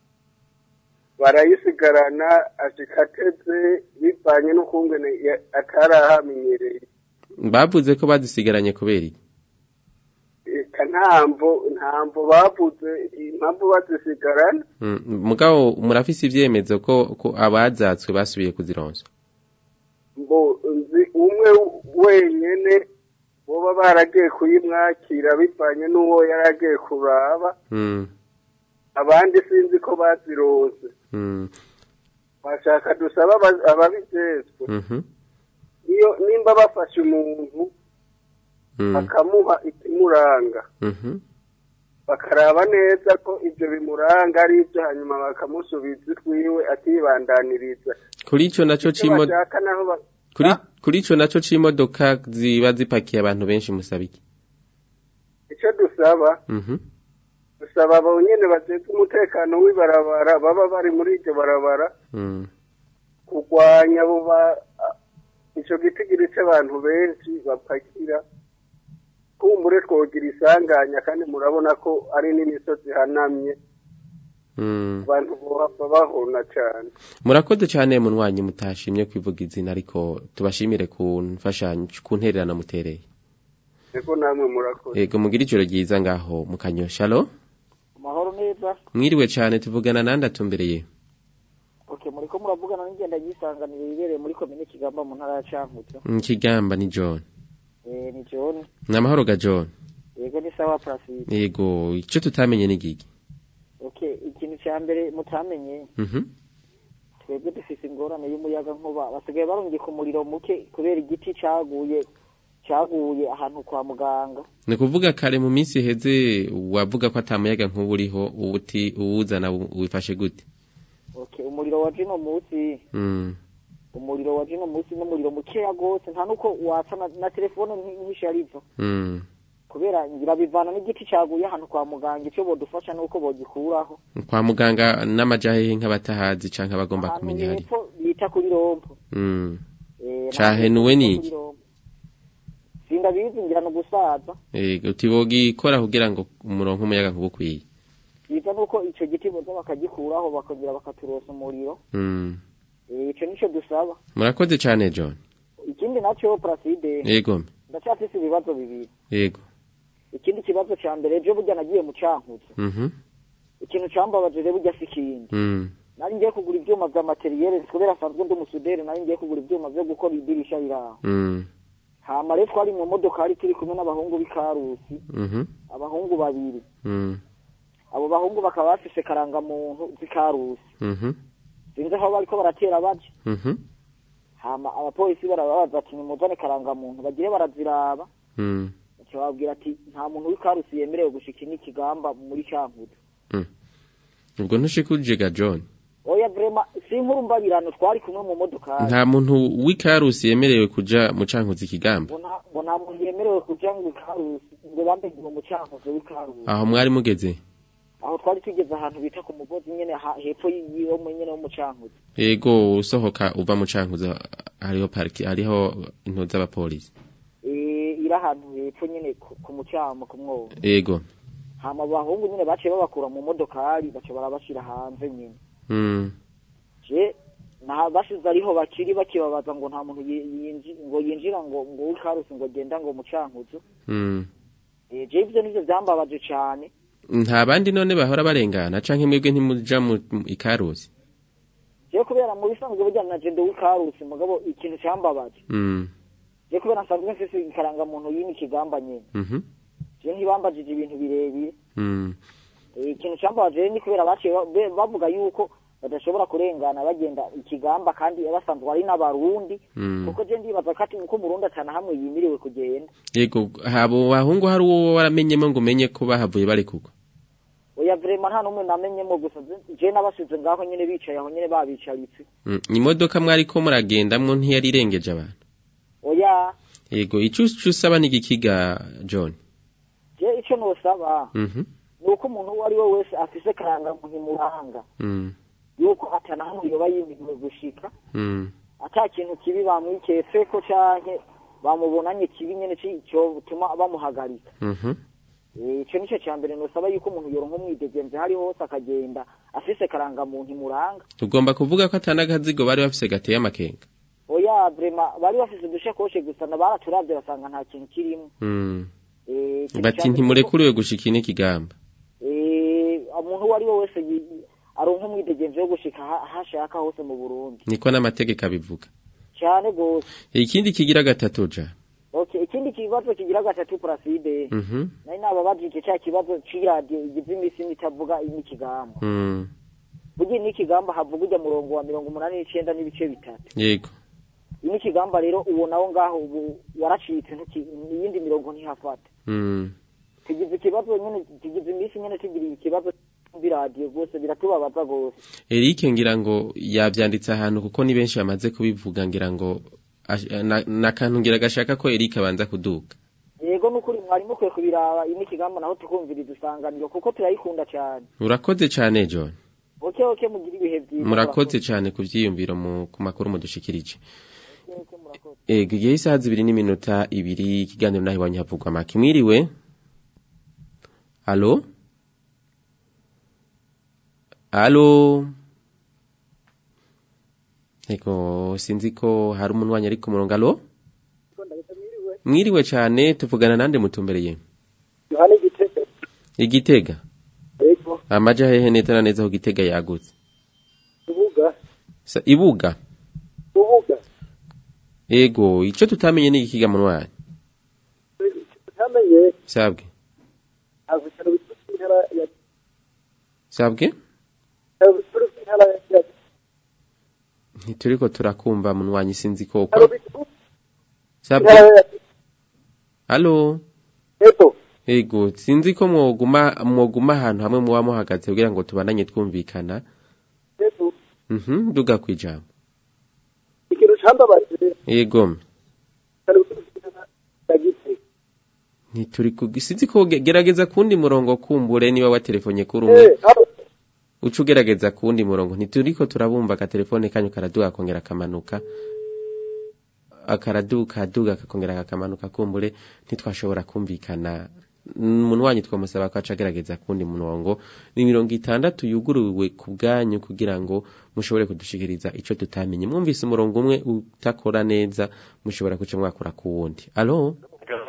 Speaker 11: barayisigarana ashika ateze bivanye n'ukungene ya- atari ahamenyereye
Speaker 5: Bavuze ko bazisigaranye kubera iki?
Speaker 11: eka ntamvo ntamvo bavuze impamvu bazisigarana
Speaker 5: Mm. Mugabo murafise ivyemezo ko ko abazatswe basubiye kuzironswa.
Speaker 11: ngo nzi umwe wenyene boba baragiye kuyimwakira bivanye n'uwo yari agiye kuraba
Speaker 5: Mm.
Speaker 11: abandi sinzi ko bazironse
Speaker 5: Mm.
Speaker 11: bashaka dusaba aba- ababijejwe
Speaker 5: Mhm.
Speaker 11: iyo nimba bafashe umuntu
Speaker 5: Mm.
Speaker 11: bakamuha ikimuranga
Speaker 5: Mhm.
Speaker 11: bakaraba neza ko ibyo bimuranga ari ibyo hanyuma bakamusubiza utwiwe akibandaniriza
Speaker 5: kuri ico naco
Speaker 11: icyo
Speaker 5: cimo
Speaker 11: bashaka naho ba-
Speaker 5: kuri kuri ico naco c'imodoka ziba zipakiye abantu benshi musaba iki
Speaker 11: icyo dusaba
Speaker 5: Mhm.
Speaker 11: dusaba abo nyene bajejwe umutekano w'ibarabara baba bari muri iryo barabara
Speaker 5: Mm.
Speaker 11: kurwanya abo ba ico gitigiri c'abantu benshi bapakira kumbure twogira isanganya kandi murabona ko ari n'imisozi ihanamye
Speaker 5: Mm.
Speaker 11: abantu bohava bahona cane
Speaker 5: murakoze cyane munywanyi mutashimye kwivuga izina ariko tubashimire ku mfashanyo ku ntererano mutereye
Speaker 11: niko namwe murakoze
Speaker 5: yego mugira ijoro ryiza ngaho mu kanyosha alo
Speaker 12: amahoro neza
Speaker 5: mwiriwe cyane tuvugana nande atumbereye
Speaker 12: okay muriko muravugana n'ingenda yisanganire yibereye muri komine kigamba mu ntara ya cankuzo
Speaker 5: Mm, kigamba ni john
Speaker 12: eh ni john
Speaker 5: ni amahoro ga john
Speaker 12: yego ni sawa placide
Speaker 5: yego icyo tutamenye ni gigi
Speaker 12: okay ikintu cya mbere mutamenye
Speaker 5: Mhm.
Speaker 12: twebwe dufise ingorane y'umuyaga nkuba basigaye barungika umuriro muke kubera igiti caguye caguye ahantu kwa muganga
Speaker 5: ni ukuvuga kare mu minsi iheze wavuga ko atamuyaga nk'ubu uriho uwuti uwuzana wifashe gute
Speaker 12: okay umuriro wa jino munsi
Speaker 5: Mm.
Speaker 12: umuriro wa jino munsi n'umuriro mukeya gose nta nuko watsa na, na telefone nk'isharizo
Speaker 5: Mm.
Speaker 12: kubera ngira bivana n'igiti caguye ahantu kwa muganga ico bodufasha nuko bogikuraho
Speaker 5: kwa muganga n'amajahehe nk'abatahazi canke abagomba
Speaker 12: ahantu
Speaker 5: kumenya hari
Speaker 12: hepfo bita kuri rompo
Speaker 5: Mm.
Speaker 12: Eh,
Speaker 5: cahenuwe
Speaker 12: nta-
Speaker 5: n'iki
Speaker 12: sindabizi ngira no gusaza
Speaker 5: Ego utibogikora kugira ngo umurongo umuyaga nkuba ukwiye
Speaker 12: biza nuko ico giti boza bakagikuraho bakongera bakaturosa umuriro
Speaker 5: Mm.
Speaker 12: Eh, ico nico dusaba
Speaker 5: murakoze cane john
Speaker 12: ikindi naco placide
Speaker 5: yego
Speaker 12: ndacyafise ibibazo bibiri
Speaker 5: yego
Speaker 12: ikindi kibazo ca mbere ejo burya nagiye mu cankuzo
Speaker 5: Mhm.
Speaker 12: ikintu cambabaje rero burya si ikindi
Speaker 5: Mm.
Speaker 12: nari ngiye kugura ivyuma vya materiyere kubera asanzwe ndi umusuderi nari ngiye kugura ivyuma vyo gukora idirisha riraho
Speaker 5: Mm.
Speaker 12: hama rero twari mu modokari turi kumwe n'abahungu b'ikarusi
Speaker 5: Mhm.
Speaker 12: abahungu babiri
Speaker 5: Mm.
Speaker 12: abo bahungu bakaba bafise karangamuntu z'ikarusi
Speaker 5: Mhm.
Speaker 12: sinzi aho bariko baratera baje
Speaker 5: Mhm.
Speaker 12: hama abapolisi barababaza ati nimuzane karangamuntu bagire baraziraba
Speaker 5: Mm.
Speaker 12: baca bababwira ati nta muntu w'ikarusi yemerewe gushika n'ikigamba muri cankuzo
Speaker 5: ubwo ntushikuje ga john
Speaker 12: oya vrema si inkuru mbabirano twari kumwe mu modokari
Speaker 5: nta muntu w'ikarusi yemerewe kuja mu cankuzi ikigamba
Speaker 12: ngo nta- ngo nta muntu yemerewe kuja ngo ikarusi ngo bambe ngo mu cankuzo w'ikarusi
Speaker 5: aho mwari mugeze
Speaker 12: aho twari tugeze ahantu bita ku mugozi nyene ha- hepfo yiwo nyene wo mu cankuzo
Speaker 5: yego usohoka uva mu cankuzi hariho pariki hariho intu z'abapolisi
Speaker 12: Eh, iri ahantu hepfo nyene ku ku mucamo ku mwobo
Speaker 5: yego
Speaker 12: hama abahungu nyene baciye babakura mu modokari baca barabashira hanze nyene
Speaker 5: Mm.
Speaker 12: je na bashize ariho bakiri bakibabaza ngo nta muntu yi- yinji- ngo yinjira ngo ngo w'ikarusi ngo genda ngo mu cankuzo
Speaker 5: Mm.
Speaker 12: Eh, je ivyo nivyo vyambabaje cane
Speaker 5: nta bandi none bahora barengana canke mwebwe ntimuja mu mu ikarusi
Speaker 12: je kubera mu bisanzwe burya na je ndi w'ikarusi mugabo ikintu cambabaje
Speaker 5: Mm.
Speaker 12: je kubera nsanzwe mfise ikarangamuntu y'ini kigamba nyene
Speaker 5: Mhm.
Speaker 12: je ntibambajije ibintu birebire
Speaker 5: Mm.
Speaker 12: Eh, ikintu cambabaje rero ni kubera baciye ba- be- bavuga yuko badashobora kurengana bagenda ikigamba kandi basanzwe ari n'abarundi
Speaker 5: Mm.
Speaker 12: kuko je ndibaza ko ati uko umurundi atana hamwe yimiriwe kugenda
Speaker 5: yego habo bahungu hari uwo waramenyemo ngo umenye ko bahavuye barekurwa
Speaker 12: oya vrema nta n'umwe namenyemo gusa je- je nabasize ngaho nyene bicaye aho nyene babicaritse
Speaker 5: Mm. imodoka mwariko muragendamwo ntiyari irengeje abantu
Speaker 12: oya
Speaker 5: yego ico ico usaba ni igikiga john
Speaker 12: je ico nosaba
Speaker 5: Mhm.
Speaker 12: ni uko umuntu uwo ari we wese afise karangamuntu imuranga
Speaker 5: Mm.
Speaker 12: yuko atana hamwe yoba yimiriwe gushika
Speaker 5: Mm.
Speaker 12: ata kintu kibi bamwiketseko canke bamubonanye kibi nyene ci- cotuma bamuhagarika
Speaker 5: Mhm.
Speaker 12: Eh, ico nico ca mbere nosaba yuko umuntu yoronka umwidegemvye hari hose akagenda afise karangamuntu imuranga
Speaker 5: tugomba kuvuga ko atanagazigo bari bafise gateye amakenga
Speaker 12: oya vrema bari bafise udushekoshe gusa na baraturavye basanga nta kintu kirimo
Speaker 5: Mm.
Speaker 12: Eh, ikintu
Speaker 5: bati
Speaker 12: ca mbere
Speaker 5: ntimurekuriwe gushika n'ikigamba
Speaker 12: Eh, umuntu uwo ari we wese yi- aronka umwidegemvye wo gushika ha- hashaka hose mu burundi
Speaker 5: niko n'amategeko abivuga
Speaker 12: cane gose
Speaker 5: ikindi kigira gatatu ja
Speaker 12: okay ikindi kibazo kigira gatatu placide
Speaker 5: Mhm.
Speaker 12: nari nababajije ca kibazo c'iradiyo igize imisi nitavuga n'ikigamba
Speaker 5: Mm.
Speaker 12: burya n'ikigamba havuga urya murongo wa mirongo umunani n'icenda n'ibice bitatu
Speaker 5: yego
Speaker 12: n'ikigamba rero uwo nawo ngaho ubu waracitse ntuki- iyindi mirongo ntihafata
Speaker 5: Mm.
Speaker 12: tugize ikibazo nyene tugize iminsi nyene tugira ikibazo biradiyo rwose biratubabaza rwose
Speaker 5: Eric ngira ngo yavyanditse ahantu kuko ni benshi bamaze kubivuga ngira ngo ash- na- nakantu ngira gashaka ko Eric abanza kuduka
Speaker 12: yego nukuri mwari mukwiye kubiraba iyi n'ikigambo naho tukumviriza isanganiro kuko turayikunda cyane
Speaker 5: urakoze cane John
Speaker 12: oke oke mugira ibihe byiza
Speaker 5: murakoze cane ku vyiyumviro mu ku makuru mudushikirije Ego igihe isaha zibiri n'iminota ibiri ikiganiro naho iwanyu havugwa make mwiriwe Alo Alo Ego sinzi ko hari umunwanyi ari ku murongo alo Mwiriwe cane tuvugana nande mutumbereye
Speaker 10: yohani igitego
Speaker 5: Igitega
Speaker 10: yego
Speaker 5: amaja hehe neza na neza aho Gitega yagutse
Speaker 10: ubuga
Speaker 5: Sa- Ibuga
Speaker 10: ubuga
Speaker 5: Ego ico tutamenye ni ikiga munwanyi
Speaker 10: utamenye
Speaker 5: sabwe
Speaker 10: ntabwo ibitaro bikuru by'intara ya
Speaker 5: sabwe
Speaker 10: ibitaro bikuru by'intara ya
Speaker 5: ntituriko turakumva munwanyi sinzi ko
Speaker 10: ibitaro bikuru
Speaker 5: sabwe
Speaker 10: by'intara ya
Speaker 5: Halo
Speaker 10: yego
Speaker 5: Ego sinzi ko mwoguma mwoguma ahantu hamwe muba muhagaze kugira ngo tubananye twumvikana
Speaker 10: yego
Speaker 5: Mhm duga kwijambo
Speaker 10: ikintu cambabaje
Speaker 5: Ego
Speaker 10: ibitaro bikuru by'intara ya gitega
Speaker 5: ntituri ku sinzi ko ge- gerageza kundi murongo kumbure niba wa telefone kuri umwe
Speaker 10: eh haro
Speaker 5: uca ugerageza kundi murongo ntituriko turabumva ka telefone kanyu karaduga kongera kamanuka akaraduka aduga kakongera kakamanuka kumbure ntitwashobora kumvikana umuntu wanyu twamusaba ko aca agerageza kundi murongo ni mirongo itandatu yuguruwe ku bwanyu kugira ngo mushobore kudushikiriza ico tutamenye mwumvise umurongo umwe utakora neza mushobora kuca mwakora ku wundi alo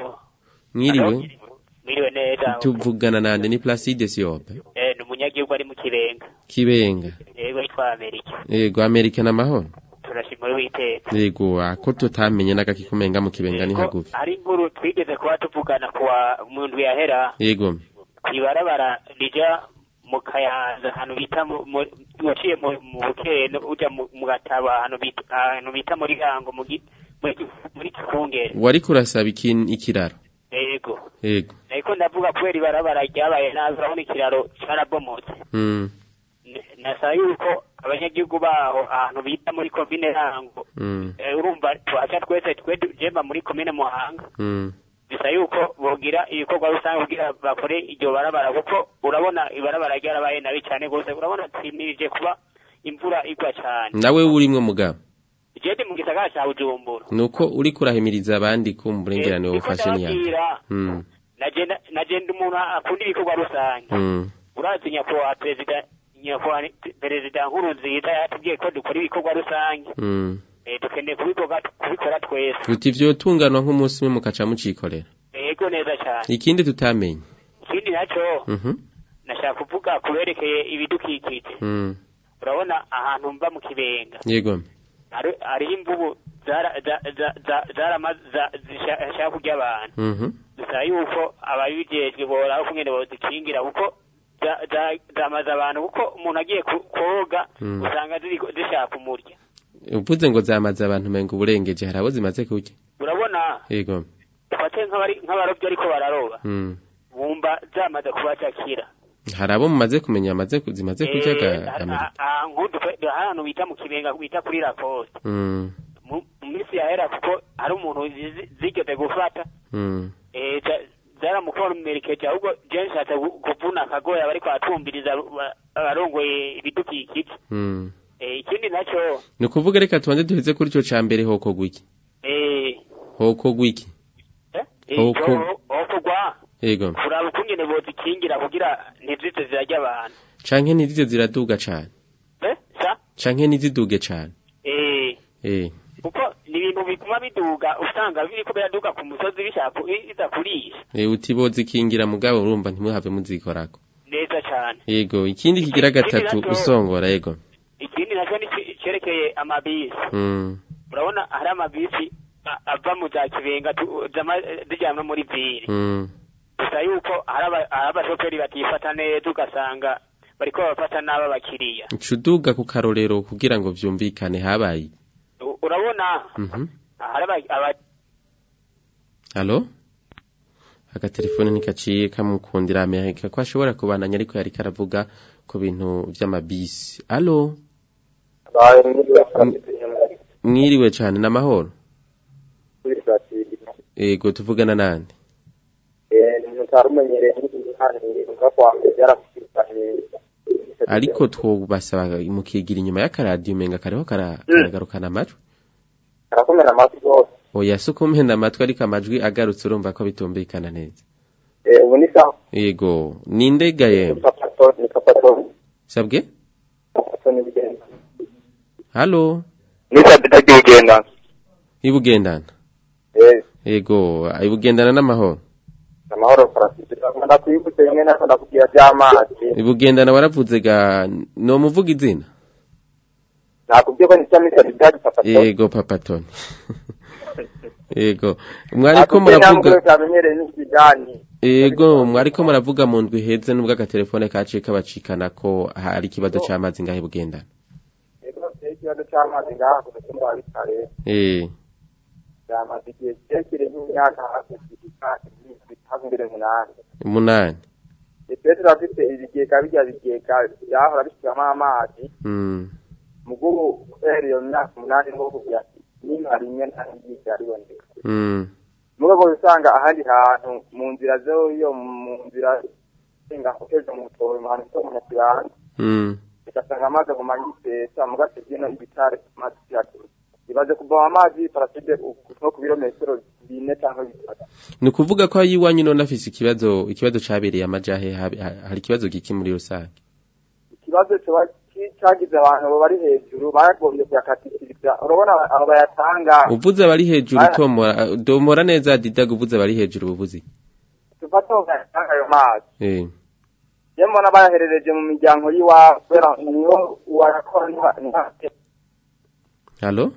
Speaker 5: mwiriwe
Speaker 13: Mwiriwe neza.
Speaker 5: tuvugana nande ni Placide Siope
Speaker 13: Eh, ni umunyagihugu ari mu kirenga.
Speaker 5: kibenga
Speaker 13: Yego yitwa Amerika.
Speaker 5: yego Amerika n'amahoro
Speaker 13: Turashima witeka.
Speaker 5: yego ako tutamenye n'agakikumenga mu kibenga ni hagufi
Speaker 13: Hari inkuru twigeze kuba tuvugana kuwa mu ndwi yahera
Speaker 5: yego
Speaker 13: kwibarabara rija mu kayanza ahantu bita mu- mu- uciye mu- mu bukene uja mu mu gataba ahantu bita ahantu bita muri gango mu gi- muri- muri kikungere
Speaker 5: wari kurasaba ikin- ikiraro
Speaker 13: yego
Speaker 5: yego
Speaker 13: ariko ndavuga kubera ibarabara ryabaye nabi urabona ikiraro carabomotse
Speaker 5: mm
Speaker 13: N- nasaba yuko abanyagihugu baho ahantu bita muri komine rango
Speaker 5: mm
Speaker 13: Eh, urumva twaca twese twe jemba muri komine muhanga
Speaker 5: mm
Speaker 13: bisa yuko bogira ibikorwa rusange kugira bakore iryo barabara kuko urabona ibarabara ryarabaye nabi cyane rwose urabona twimirije kuba imvura igwa cyane
Speaker 5: nawe urimwo mugabo
Speaker 13: je ndi mu gisagara ca bujumbura
Speaker 5: nuko uri kurahimiriza abandi kumburengerane
Speaker 13: Eh,
Speaker 5: wowe
Speaker 13: niko
Speaker 5: ufashe niya
Speaker 13: ndababwira,
Speaker 5: mm
Speaker 13: naje naje ndi umuntu akunda ibikorwa rusange
Speaker 5: mm
Speaker 13: urazi nyakubahwa perezida nyakubahwa ni- perezida nkuru nziza yatubwiye ko dukora ibikorwa rusange
Speaker 5: mm
Speaker 13: Eh, dukeneye kubikorwa kubikora twese
Speaker 5: uti vyotunganwa nk'umunsi umwe mukaca mucikorera
Speaker 13: yego neza cyane
Speaker 5: ikindi tutamenye
Speaker 13: ikindi naco
Speaker 5: mhm
Speaker 13: nashaka kuvuga kuberekeye ibidukikije
Speaker 5: mm
Speaker 13: urabona ahantu mba mu kibenga
Speaker 5: yego
Speaker 13: hari- hariho imvubu zara- za- za- za- zarama- za- zisha- zishaka kurya abantu
Speaker 5: mhm
Speaker 13: dusaba yuko ababijejwe boraba ukungene bozikingira kuko za- za- zamaze abantu kuko umuntu agiye ku- koga
Speaker 5: Mm.
Speaker 13: usanga ziriko- zishaka kumurya
Speaker 5: uvuze ngo zamaze abantu menga uburengeje hari abo zimaze kurya
Speaker 13: urabona
Speaker 5: yego
Speaker 13: dufate nk'abari- nk'abarobyi ariko bararoba
Speaker 5: mm
Speaker 13: bumva zamaze kubacakira
Speaker 5: hari abo mumaze kumenya amaze ku- zimaze kurya
Speaker 13: Eh,
Speaker 5: ga
Speaker 13: ha-
Speaker 5: Amerika
Speaker 13: ha- ha- nk'udu twe- ahantu bita mu kibenga bita kuri lacoste
Speaker 5: mm
Speaker 13: mu mu minsi yahera kuko hari umuntu zi- zigeze gufata
Speaker 5: mm
Speaker 13: eh, za- zaramukomerekeje ahubwo je nshatse gu- kuvuna akagoya bariko baratumviriza ba- abarongoye ibidukikije
Speaker 5: mm
Speaker 13: Eh, ikindi naco
Speaker 5: ni ukuvuga reka tubanze duheze kuri ico ca mbere hoko gwiki
Speaker 13: eh,
Speaker 5: hoko gwiki
Speaker 13: eh,
Speaker 5: Hoko.
Speaker 13: ico- okugwa
Speaker 5: yego
Speaker 13: kuraba ukungene bozikingira kugira ntizize zirarya abantu
Speaker 5: canke ntizize ziraduga cane
Speaker 13: Eh, sa
Speaker 5: canke ntiziduge cane
Speaker 13: eh,
Speaker 5: eh
Speaker 13: kuko ni ibintu bituma biduga usanga biriko biraduga ku musozi bishaka biza kurisha
Speaker 5: eh uti bozikingira mugabo urumva ntimuhave muzikorako
Speaker 13: neza cane
Speaker 5: yego ikindi kigira
Speaker 13: Ikindi
Speaker 5: gatatu
Speaker 13: naco-
Speaker 5: usongora yego
Speaker 13: ikindi nacyo ni ki- cerekeye amabisi
Speaker 5: mm
Speaker 13: urabona hari amabisi a- ava mu za kibenga tu- zama- zijyanwa muri vire
Speaker 5: mm
Speaker 13: gusa yuko hari aba- hari abashoferi batifata neza ugasanga bariko babafata nabi abakiriya
Speaker 5: ucuduga ku karorero kugira ngo vyumvikane habaye
Speaker 13: U- urabona
Speaker 5: mhm
Speaker 13: hari aba- aba-
Speaker 5: Halo? agatelefone ntikaciye kamukundira amerika ko ashobora kubandanya ariko yari karavuga ku bintu vy'amabisi alo mwiriwe cane n'amahoro ego tuvugana nande
Speaker 10: utarumenyereye ntuga kwa mbere byarakushikanye
Speaker 5: ariko twobasaba mukigira inyuma y'akaradiyo umenga kariho kara- karagarukana amajwi
Speaker 10: karakomera amatwi rwose
Speaker 5: oya si ukumena amatwi ariko amajwi agarutse urumva ko bitumvikana neza
Speaker 10: Eh, ubu ni sawa
Speaker 5: yego ninde gayemwe
Speaker 10: papato ni papato
Speaker 5: sabwe
Speaker 10: papato ni bigenda
Speaker 5: halo
Speaker 8: nisabita ry'ugenda
Speaker 5: ibugendana
Speaker 10: eh
Speaker 5: yego ibugendana n'amahoro
Speaker 10: amahoro farasiti ndakwibutse rimwe nako ndakubwira by'amazi
Speaker 5: ibugendana waravuze ga no muvuga izina
Speaker 10: nakubwiye ko ni cyami cyari byari papato
Speaker 5: yego papatoni yego mwariko
Speaker 10: nakubwiye ntabwo
Speaker 5: muravuga
Speaker 10: utamenyereye n'ikijyanye
Speaker 5: yego mwariko muravuga mu ndwi heze nubwo agatelefone kaciye kabacikana ko hari ikibazo c'amazi ngahe bugendana
Speaker 10: yego rero ikibazo cy'amazi ngaha ku mutumba wa bitare
Speaker 5: eh
Speaker 10: byamaze igihe kirekire nk'imyaka hafi hafi imbere umunani
Speaker 5: umunani
Speaker 10: twe turafite ibigega bijya bigega byahora bishyiramo amazi
Speaker 5: mm.
Speaker 10: mugubu kubera iyo myaka umunani nko kugira nimba rimwe nta n'ibyigega riboneka
Speaker 5: Mm.
Speaker 10: mu rwego usanga ahandi hantu mu nzira zo iyo mu nzira senga uteje mu towe mu hantu ho mu kibanza
Speaker 5: Mm.
Speaker 10: ugasanga amazi aguma yisesa mu gace kino ibitare amazi yacu ibaze kuvoma amazi paraside nko ku birometero bine cyangwa bitatu
Speaker 5: ni ukuvuga ko ayiwanyu none afise ikibazo ikibazo cabereye amajahe habe- ha- hari ikibazo giki muri rusange
Speaker 10: ikibazo kiba ki- cyagize abantu bari hejuru bagombye kuyakatikiriza urabona abo bayatanga
Speaker 5: uvuze abari hejuru
Speaker 10: Aya.
Speaker 5: tomora domora neza didaga uvuze abari hejuru ubuvuze
Speaker 10: tufate aho bayatanga ayo mazi
Speaker 5: eh
Speaker 10: iyo mbona bayaherereje mu miryango y'iwabo kubera niyo wayakora ntiha- ntihate
Speaker 5: Halo?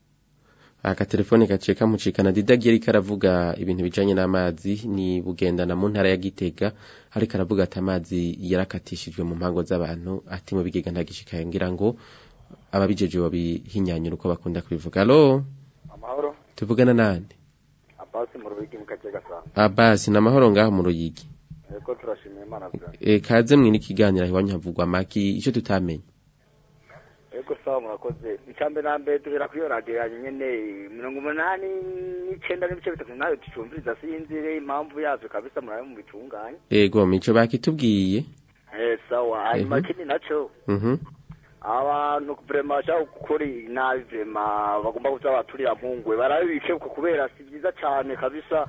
Speaker 5: Aka telefone gaciye kamucikana Didag yari karavuga ibintu bijanye n'amazi ni bugendana mu ntara ya Gitega ariko aravuga ati amazi yarakatishijwe mu mpango z'abantu ati mu bigega ntagishikaye ngira ngo ababijeje babihinyanyura uko bakunda kubivuga. Halo?
Speaker 14: amahoro
Speaker 5: Tuvugana nande?
Speaker 14: abasi mu rubigi mu kace gasanga
Speaker 5: Abasi na mahoro ngaho mu ruyigi.
Speaker 14: eko turashimiye imana bwa
Speaker 5: E kaze mwini kiganira iwanyu havugwa maki ico tutamenye.
Speaker 14: eko sawa murakoze icambe na mbere duhera kuri iyo radiyo yanyu nyene mirongo umunani n'icenda n'ibice bitatu nayo tucumviriza sinzire impamvu yavyo kabisa murabe mu bitunganye
Speaker 5: Ego mico bakitubwiye.
Speaker 14: eh sawa hanyuma
Speaker 5: Mhm.
Speaker 14: ikindi naco
Speaker 5: Mhm.
Speaker 14: abantu vrema bashaka gukora nabi vrema bagomba kuza baturira mpungwe barabibike uko kubera si vyiza cane kabisa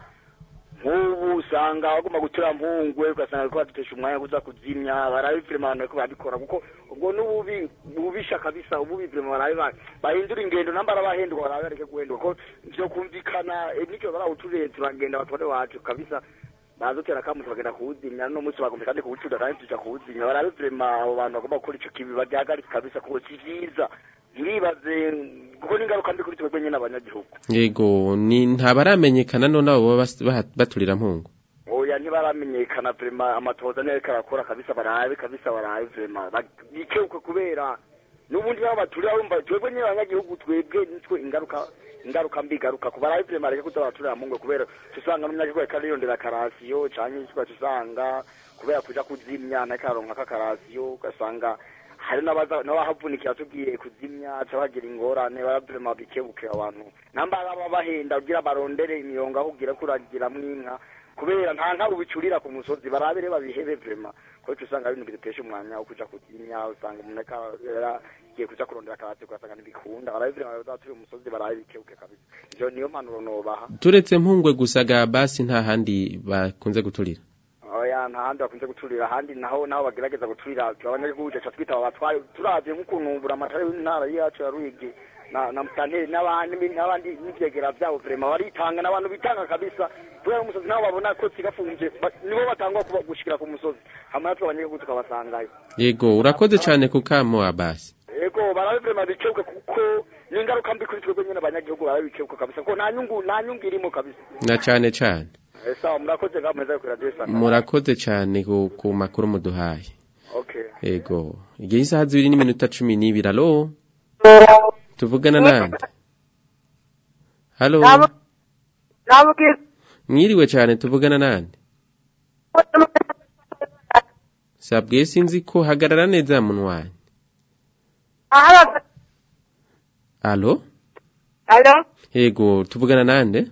Speaker 14: nk'ubu usanga bagomba gutura mpungwe ugasanga bariko badutesha umwanya wo kuza kuzimya barabi vrema abantu bariko barabikora kuko ubwo n'ububi bubisha kabisa ububi vrema barabi ba- bahindura ingendo namba arabahenduka barabi bareke guhenduka ko vyo kumvikana eh, nivyo barawuturiye turagenda batware wacu kabisa bazotera kamu bagenda kuwuzimya no munsi bagomba kandi kuwucuda kandi tuja kuwuzimya barabe vrema abo bantu bagomba gukora ico kibi bagihagarike kabisa kuko si vyiza ntiribaze kuko n'ingaruka mbi kuri twebwe nyene abanyagihugu
Speaker 5: Yego ni ntabaramenyekana none abo baba bas- baha- baturira mpungu.
Speaker 14: oya ntibaramenyekana vrema amatoza niyo ariko arakora kabisa barabe kabisa barabe vrema bikeuke kubera n'ubundi baba baturira bumva twebwe nyene abanyagihugu twebwe nitwe ingaruka ingaruka mbi igaruka ku barabe vrema reke kuza baraturira mungwe kubera tusanga n'umunyagihugu ariko ariyondera karasiyo canke tuba tusanga kubera kuja kuzimya nariko araronka kakarasiyo ugasanga hari n'abaza n'abahavunikira tugiye kuzimya aca bagira ingorane baravrema bikebuke abantu namba baba bahenda kugira barondere imiyongo aho ugira kuragiramwo inka kubera nta nka ubicurira ku musozi barabire babihebe vrema kuko usanga ari ibintu bidutesha umwanya wo kuja kuzimya usanga umuntu ariko yaragiye kuja kurondera akarasi ugasanga ntibikunda barabe vrema bazaturi umusozi barabe bikebuke kabisa ivyo niyo mpanuro nobaha
Speaker 5: Turetse mpungwe gusa ga basi nta handi bakunze guturira.
Speaker 14: oya nta handi bakunze guturira ahandi naho naho bagerageza guturira abanyagihugu ca twita abatwaye turavye nk'ukuntu buramatari w'intara yacu ya Ruyigi na na mutanteri n'abandi n'abandi n'ivyegera vyabo vrema baritanga n'abantu bitanga kabisa kubera umusozi nabo babona ko sigafunje ba- nibo batangwa kuba- gushikira ku musozi hama natwe abanyagihugu tukabasangayo
Speaker 5: Yego urakoze cyane kukamo abasi.
Speaker 14: ego barabe vrema bikebuke kuko ni ingaruka mbi kuri twebwe nyene abanyagihugu barabe bikebuke kabisa kuko nta nyungu nta nyungu irimo kabisa
Speaker 5: Na cyane cyane.
Speaker 14: Eh, sawa murakoze ngaho meza kuri radio sana
Speaker 5: Murakoze cyane ku, ku makuru muduhaye.
Speaker 14: okay
Speaker 5: Ego. Igihe isaha zibiri n'iminota cumi n'ibiri. Alo? Tuvugana nande? Halo?
Speaker 15: nabubwira
Speaker 5: mwiriwe cyane tuvugana nande sabwe sinzi ko hagarara neza munwanyi alo
Speaker 15: Alo?
Speaker 5: yego tuvugana nande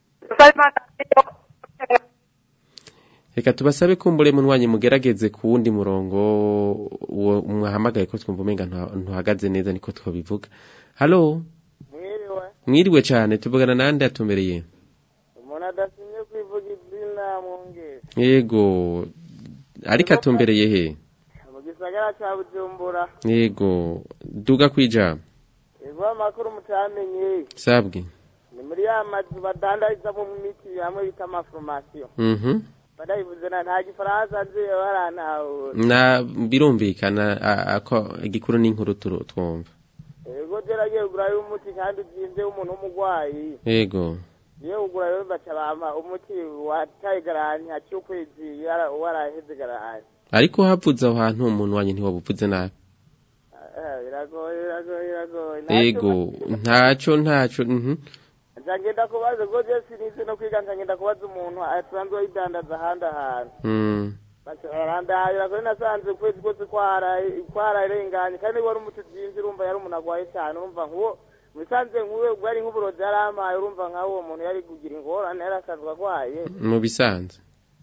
Speaker 5: reka tubasabe kumbure munwanyi mugerageze ku wundi murongo uwo mwahamagaye ko twumva umenga ntuha- ntuhagaze neza niko twabivuga halo
Speaker 16: mwiriwe
Speaker 5: mwiriwe cyane tuvugana nande atumbereye
Speaker 16: umuntu adasinye kwivuga izina mwungere
Speaker 5: yego ariko atumbereye he
Speaker 16: mu gisagara ca bujumbura
Speaker 5: yego duga kwijama
Speaker 16: ego amakuru mutamenye
Speaker 5: sabwe
Speaker 16: ni muri ya mazu badandarizamo imiti hamwe bita amaforomasiyo
Speaker 5: mhm
Speaker 16: badayivuze na nta gifaransa nzi barantahura
Speaker 5: na birumvikana a- ako igikuru n'inkuru turu- twumva
Speaker 16: ego geragiye kugurayo umuti kandi uzinze w'umuntu w'umurwayi
Speaker 5: yego
Speaker 16: iyo ugura rero baca bampa umuti wataye garanti haciye ukwezi yara- waraheze garanti
Speaker 5: ariko havuze aho hantu umuntu wanyu ntiwabuvuze nabi
Speaker 16: Eh, biragoye biragoye biragoye
Speaker 5: yego ntaco ntaco mhm
Speaker 16: nca ngenda kubaza ubwo je sinize no kwiga nca ngenda kubaza umuntu asanzwe yidandaza ahandi ahantu
Speaker 5: mm
Speaker 16: arandahira kuri nasanze ukwezi kose kwaraye kwararenganye kandi wari umuti uzinze urumva yari umuntu agwaye cyane urumva nk'uwo musanze nk'uwe ubwo ari nk'uburozi yari amaye urumva nk'aho uwo muntu yari kugira ingorane yari asanzwe agwaye
Speaker 5: mu bisanzwe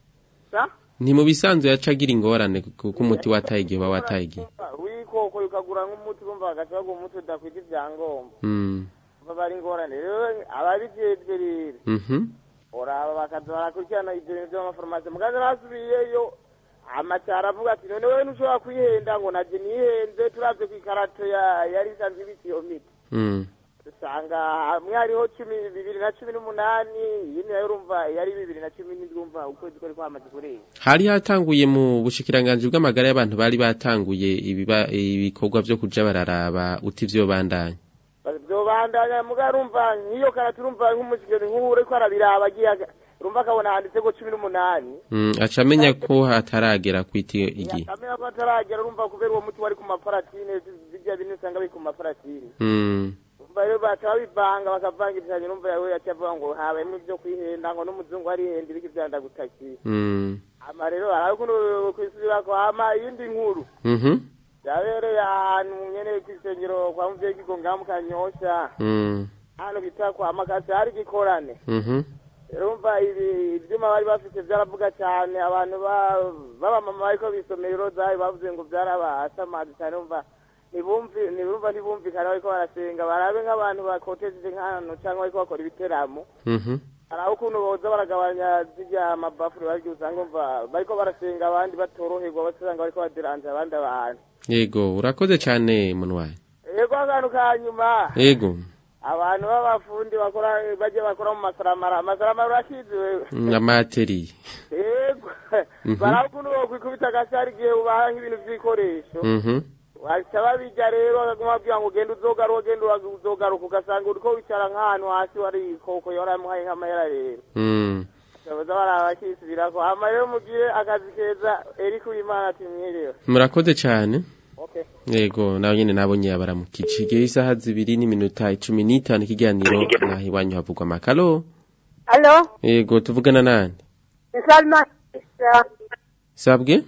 Speaker 16: sa
Speaker 5: nti mu bisanzwe yacagira ingorane kuko umuti wataye igihe uba wataye igihe
Speaker 16: wikoko ukagura nk'umuti urumva bagaca baguha umuti udakwita ibyangombwa
Speaker 5: mm
Speaker 16: umva bari ingorane rero ababijejwe rero
Speaker 5: mhm
Speaker 16: uraba bakaza barakurikirana ibyo bintu by'amafarumasi mugaza basubiyeyo amacyaro avuga ati none wewe ntushobora kwihenda ngo naje nihenze turavye ku ikarato ya- yari isanzwe ibika iyo miti
Speaker 5: mm
Speaker 16: usanga hamwe hariho cumi bibiri na cumi n'umunani iyindi nayo urumva yari bibiri na cumi n'indwi urumva ukwezi kwari kwamaze kurenga
Speaker 5: hari hatanguye mu bushikiranganji bw'amagara y'abantu bari batanguye ibiba ibikorwa byo kuja bararaba uti vyo bandanya
Speaker 16: vyobandanya muga urumva nk'iyo karato urumva nk'umusigeni nk'ubu uriko arabiraba agiye aga- urumva akabona handitseko cumi n'umunani
Speaker 5: mm aca amenya ko hataragera kwiti igihe
Speaker 16: akamenya ko ataragera urumva kubera uwo muti wari ku maparatine bijya bintu usanga biri ku maparatine
Speaker 5: mm
Speaker 16: umva rero baca babivanga bakavanga ibishanye numva yawe yaca avuga ngo habayemo ibyo kwihenda ngo n'umuzungu arihenda ibiki vyandagutakiye
Speaker 5: mm
Speaker 16: ama rero haraho ukuntu kwisubirako hama iyindi nkuru
Speaker 5: mhm
Speaker 16: yabereye ahantu nyene kw'isengero kwa muvyeyi kigonga mu kanyosha
Speaker 5: mm
Speaker 16: ahantu bita kwa makasi hari igikorane
Speaker 5: mhm
Speaker 16: urumva ibi ivyuma bari bafite vyaravuga cane abantu ba- b'abamama bariko bisomera irozayi bavuze ngo vyarabasamazi cane umva ntibumvi ntibumva ntibumvikana bariko barasenga barabe nk'abantu bakotejeje nk'ahantu canke bariko bakora ibiteramo
Speaker 5: mhm
Speaker 16: haraho ukuntu boza baragabanya zirya mabafuri baryo usanga umva bariko barasenga abandi batoroherwa basanga bariko baderanje abandi abantu
Speaker 5: yego urakoze cyane munwayi
Speaker 16: yego akantu ka nyuma
Speaker 5: yego
Speaker 16: abantu b'abafundi bakora baje bakora mu masaramara amasaramara urakizi wewe
Speaker 5: amateri
Speaker 16: yego
Speaker 5: Mhm.
Speaker 16: baraho ukuntu bokwikubita agasi hari igihe ubaha nk'ibintu vy'ibikoresho
Speaker 5: mhm
Speaker 16: baca babirya rero bakaguma babwira ngo genda uzogaruka genda uzogaruka ugasanga uriko wicara nk'ahantu hasi wari ikoko yaramuhaye nk'amahera rero
Speaker 5: mm
Speaker 16: baza baraba bakisubirako hama rero mugire akazi keza eriko uwimana ati mwiriwe
Speaker 5: murakoze cyane
Speaker 16: okay
Speaker 5: yego nawe nyene nabonye yabaramukije igihe isaha zibiri n'iminota icumi n'itanu ikiganiro naho iwanyu havugwa amakaro
Speaker 15: Alo?
Speaker 5: yego tuvugana nande
Speaker 15: Ni Salma.
Speaker 5: sabwe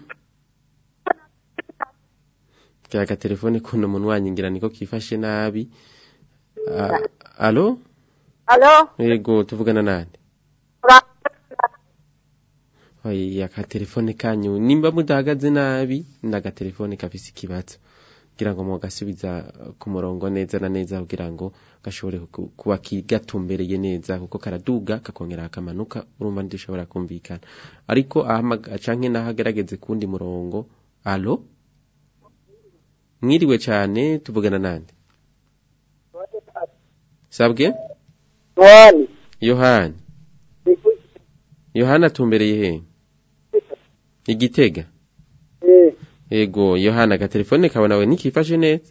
Speaker 5: kaya telefone kuno munwanyi ngira niko kifashe nabi Ah, alo
Speaker 15: Alo?
Speaker 5: yego tuvugana nande oya akatelefone kanyu nimba mudahagaze nabi ndagatelefone kafise ikibazo kugira ngo mugasubiza ku murongo neza na neza kugira ngo gashobore ku- kuba kigatumbereye neza kuko karaduga kakongera kakamanuka urumva ntidushobora kumvikana ariko ahamaga canke naho agerageze kundi murongo alo mwiriwe cane tuvugana nande sabwe
Speaker 11: Yohani.
Speaker 5: yohani yohani atumbereye he igitega
Speaker 11: Eh,
Speaker 5: Ego, Yohana agatelefone kawe nawe ntikifashe neza.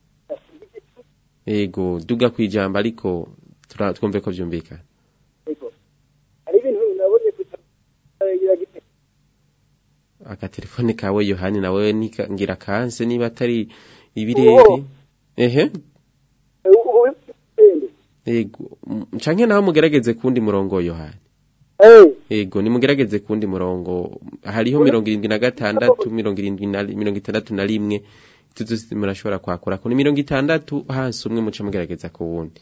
Speaker 5: Ego, duga kwijamba ariko tura- twumve ko vyumvikana.
Speaker 11: ego. Hari ibintu nabonye kugira gite.
Speaker 5: Agatelefone kawe Yohani nawe nika- ngira kanse niba atari ibirere. Ehe,
Speaker 11: Ubu
Speaker 5: ego. M- Canke naho mugerageze kundi murongo Yohani. Ego nimugerageze kundi murongo hariho mirongo irindwi na gatandatu mirongo irindwi na mirongo itandatu na rimwe tuzo murashobora kwakura ko ni mirongo itandatu hasi umwe muca mugerageza ku wundi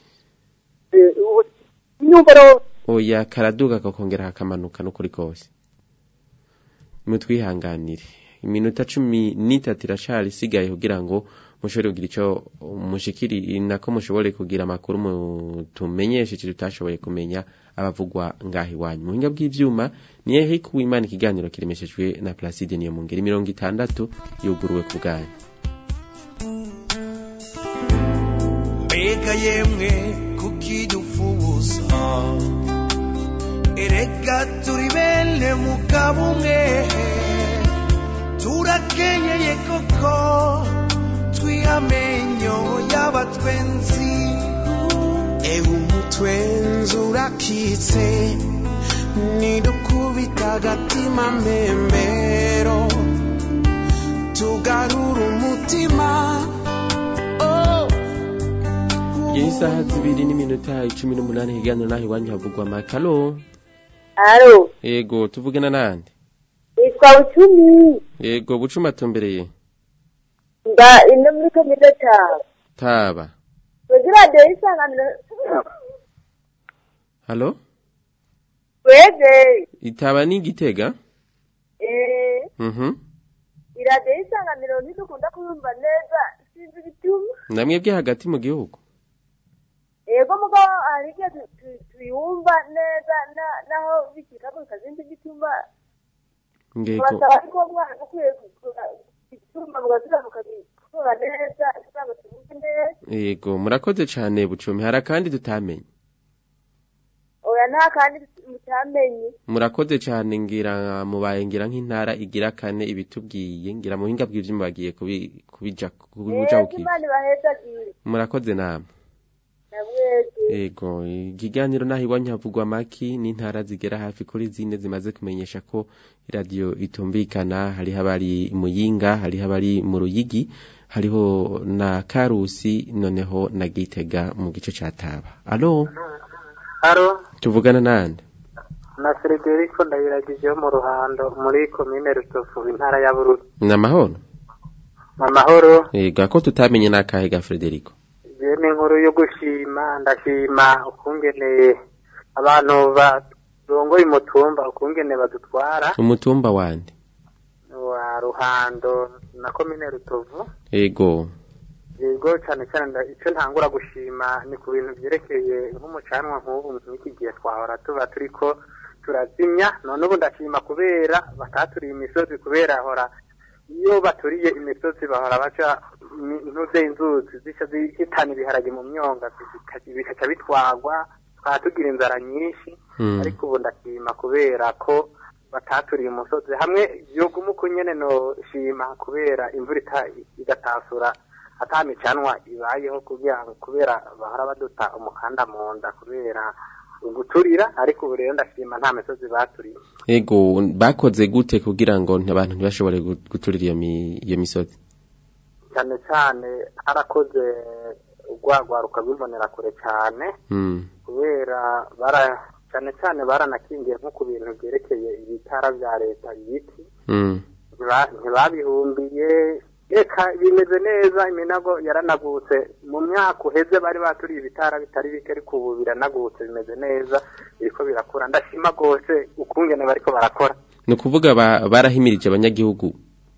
Speaker 15: nyumvaro
Speaker 5: oya karaduga kakongera hakamanuka n'ukuri kose mutwihanganire iminota cumi n'itatu iracari isigaye kugira ngo mushobore kugira ico mushikiri nako mushobore kugira amakuru mutumenyeshe ico tutashoboye kumenya abavugwa ngaho iwanyu mu buhinga bw'ivyuma ni ehe kuwimana ikiganiro kiremeshejwe na Placide niyo mu ngeri mirongo itandatu yuguruwe ku bwanyu
Speaker 6: mbega yemwe kukidufuza erega turi bene mugabo umwe turakenyeye koko twihamenyo y'abatwenzi ewe umutwenzi urakitse nidukubita agatima mbembero tugarura umutima oh.
Speaker 5: Iyi saha zibiri n'iminota icumi n'umunani higaniro naho iwanyu havugwa amakaro
Speaker 15: alo
Speaker 5: ego tuvugana nande
Speaker 15: nitwa bucumi
Speaker 5: ego bucuma atumbereye
Speaker 15: nda ino muri komine tawe
Speaker 5: taba
Speaker 15: kugira radiyo y'isanganiro
Speaker 5: halo
Speaker 15: twebwe
Speaker 5: itaba ni igitega
Speaker 15: eh
Speaker 5: mhm
Speaker 15: iradiyo y'isanganiro ntidukunda kuyumva neza sinzi ibituma
Speaker 5: namwebwe hagati mu gihugu
Speaker 15: yego mugabo hari igihe tu- tu- tuyumva neza na- naho bikikagurika sinzi igituma
Speaker 5: ngego
Speaker 15: basaba ariko mwana ukwiye igituma mugasubira mukabikora neza kugira ngo tuvuge neza
Speaker 5: yego murakoze cane bucumi hari akandi tutamenye
Speaker 15: oya nta kandi mutamenye
Speaker 5: murakoze cane ngira mubaye ngira nk'intara igira kane ibitubwiye ngira mu buhinga bw'ivyuma bagiye kubi- kubija kubuja
Speaker 15: yego
Speaker 5: ukiye
Speaker 15: imana ibahezagiye
Speaker 5: murakoze namwe
Speaker 15: na mwese
Speaker 5: Ego, ikiganiro naho iwanyu havugwa amaki n'intara zigera hafi kuri zine zimaze kumenyesha ko radio itumvikana hariho abari muyinga hariho abari mu ruyigi hariho na karusi noneho na gitega mu gice ca taba alo
Speaker 17: haro
Speaker 5: tuvugana nande
Speaker 17: na Frederico ndabiragije yo mu ruhando muri komine rutovu intara ya bururi
Speaker 5: namahoro
Speaker 17: amahoro
Speaker 5: ego ako tutamenye nakahe ga Frederico
Speaker 17: iyo ni inkuru yo gushima ndashima ukungene abantu barongoye umutumba ukungene badutwara
Speaker 5: umutumba wande
Speaker 17: wa ruhando na komine rutovu
Speaker 5: ego
Speaker 17: yego cyane cyane nda- icyo ntangura gushima ni ku bintu byerekeye nk'umucanwa nk'ubu nk'iki gihe twahora tuba turiko turazimya none ubu ndashima kubera bataturiye imisozi kubera hora iyo baturiye imisozi bahora baca imi- intuze inzuzi zica zihitana ibiharage mu myonga zika- bikaca bitwagwa twaba tugira inzara nyinshi
Speaker 5: Mm.
Speaker 17: ariko ubu ndashima kubera ko bataturiye umusozi hamwe yoguma uko nyene no shima kubera imvura ita- igatasura ata micanwa ibayeho kugira ngo kubera bahora baduta umukanda mu nda kubera guturira ariko ubu rero ndashima nta misozi baturiye
Speaker 5: ego bakoze gute kugira ngo abantu ntibashobore gu- guturira iyo mi- iyo misozi
Speaker 17: cyane cyane harakoze urwagwaruka rw'imbonera kure cyane
Speaker 5: mm.
Speaker 17: kubera bara cyane cyane baranakingiye nko ku bintu byerekeye ibitara bya leta ibiti
Speaker 5: Mm.
Speaker 17: ntiba- ntibabihumbiye reka bimeze neza iminago yaranagutse mu myaka uheze bari baturiye ibitara bitari bike ariko ubu biranagutse bimeze neza biriko birakura ndashima rwose ukungene bariko barakora
Speaker 5: ni ukuvuga ba- barahimirije abanyagihugu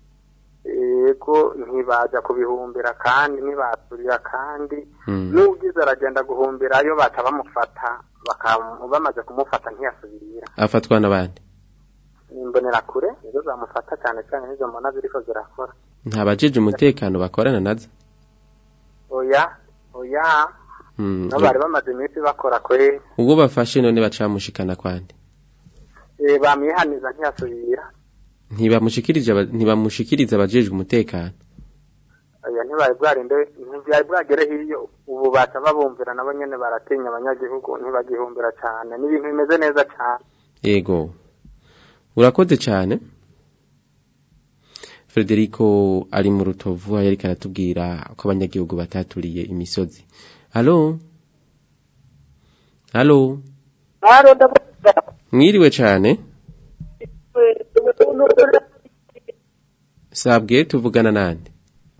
Speaker 17: yego ntibaja kubihumbira kandi ntibaturira kandi
Speaker 5: Mm.
Speaker 17: n'ubwiza aragenda guhumbirayo baca bamufata baka- bamaze kumufata ntiyasubirira
Speaker 5: afatwa n'abandi
Speaker 17: imbonera kure nizo zamufata cyane cyane nizo mbona ziriko zirakora
Speaker 5: nta bajeje umutekano bakorana nazo
Speaker 17: oya oya
Speaker 5: Mm.
Speaker 17: no bari bamaze iminsi bakora kwe
Speaker 5: ubwo bafashe none bacamushikana kwande
Speaker 17: eh, bamwihaniza ntiyasubira
Speaker 5: ntibamushikirije aba- ntibamushikiriza abajejwe umutekano
Speaker 17: oya ntibari bwarinde ntibyari bwagere hiyo ubu baca babumvira nabo nyene baratinya abanyagihugu ntibagihumbira cyane ni ibintu bimeze neza cyane
Speaker 5: yego urakoze cyane Frederico ari mu rutovu aho yariko aratubwira ko abanyagihugu bataturiye imisozi halo halo
Speaker 15: haro ndavuga
Speaker 5: mwiriwe cane sabwe tuvugana nande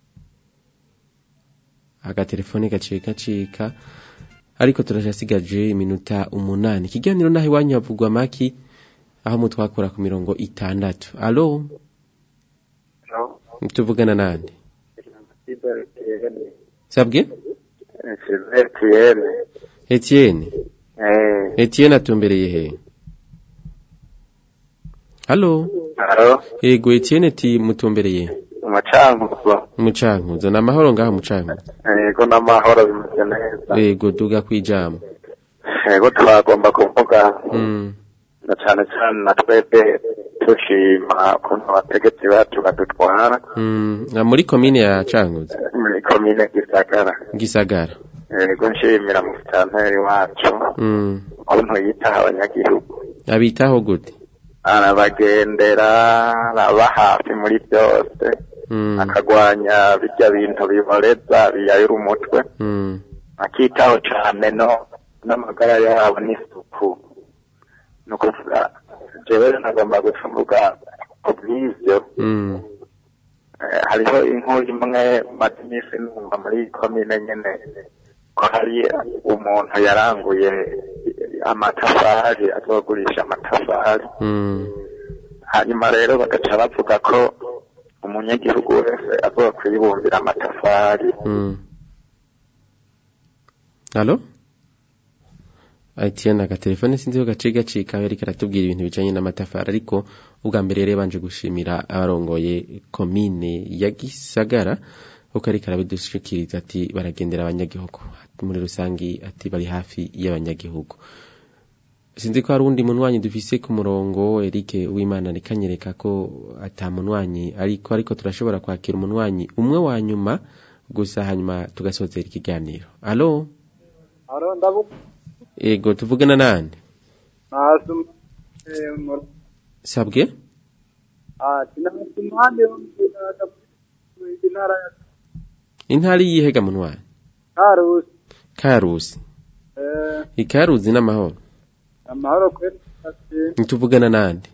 Speaker 5: agatelefone gaciye gacika ariko turashasigaje iminota umunani ikiganiro naho iwanyu havugwa maki aho mutwakura ku mirongo itandatu alo tuvugana nande sabwe
Speaker 8: Etienne.
Speaker 5: Etienne
Speaker 8: Eh,
Speaker 5: Etienne atumbereye he Halo
Speaker 8: Halo.
Speaker 5: Ego Etienne ti mutumbereye
Speaker 8: umucankuzo.
Speaker 5: Mucankuzo na mahoro ngaho mucankuzo
Speaker 8: Yego n'amahoro bimeze neza.
Speaker 5: Ego duga kwijambo
Speaker 8: Yego twagomba kuvuga
Speaker 5: Mm
Speaker 8: na cane cane na twebwe tushima ukuntu abategetsi bacu badutwara
Speaker 5: mm na muri commune ya Cankuzo
Speaker 8: muri komine Gisagara.
Speaker 5: Gisagara
Speaker 8: Yego nshimira musitanteri wacu
Speaker 5: mm
Speaker 8: ukuntu yitaho abanyagihugu.
Speaker 5: abitaho gute
Speaker 8: arabagendera araba hafi muri byose
Speaker 5: mm
Speaker 8: akagwanya bijya bintu biboreza biyayura umutwe
Speaker 5: mm
Speaker 8: akitaho cane no n'amagara yabo n'isuku ni ukuvuga jewe nagomba gucumbuga ku bw'ivyo
Speaker 5: mm
Speaker 8: Eh, hariho inkuru imwe maze iminsi numva muri komine nyene ko hari umuntu yaranguye amatafari azogurisha amatafari
Speaker 5: mm
Speaker 8: hanyuma rero bagaca bavuga ko umunyagihugu wese azokwibumbira amatafari
Speaker 5: mm Halo Etienne agatelefone sinzi ko gaciye gacika ariko aratubwira ibintu bijanye n'amatafari ariko ubwa mbere rero banje gushimira abarongoye komine ya Gisagara uko ariko arabidushikiriza ati baragendera abanyagihugu muri rusangi ati bari hafi y'abanyagihugu sinzi ko hari undi munwanyi dufise ku murongo Eric Uwimana nikanyereka ko ata munwanyi ariko ariko turashobora kwakira umunwanyi umwe wa nyuma gusa hanyuma tugasozera ikiganiro alo
Speaker 11: aro ndavuga
Speaker 5: ego tuvugana nande
Speaker 11: nasu eh, mu-
Speaker 5: sabwe
Speaker 11: ah tinasu mande mu intara ya
Speaker 5: intari yihega munwanyi
Speaker 11: Karusi
Speaker 5: karusi
Speaker 11: eh
Speaker 5: ikaruzi n'amahoro
Speaker 11: amahoro kweli ati
Speaker 5: ntituvugana nande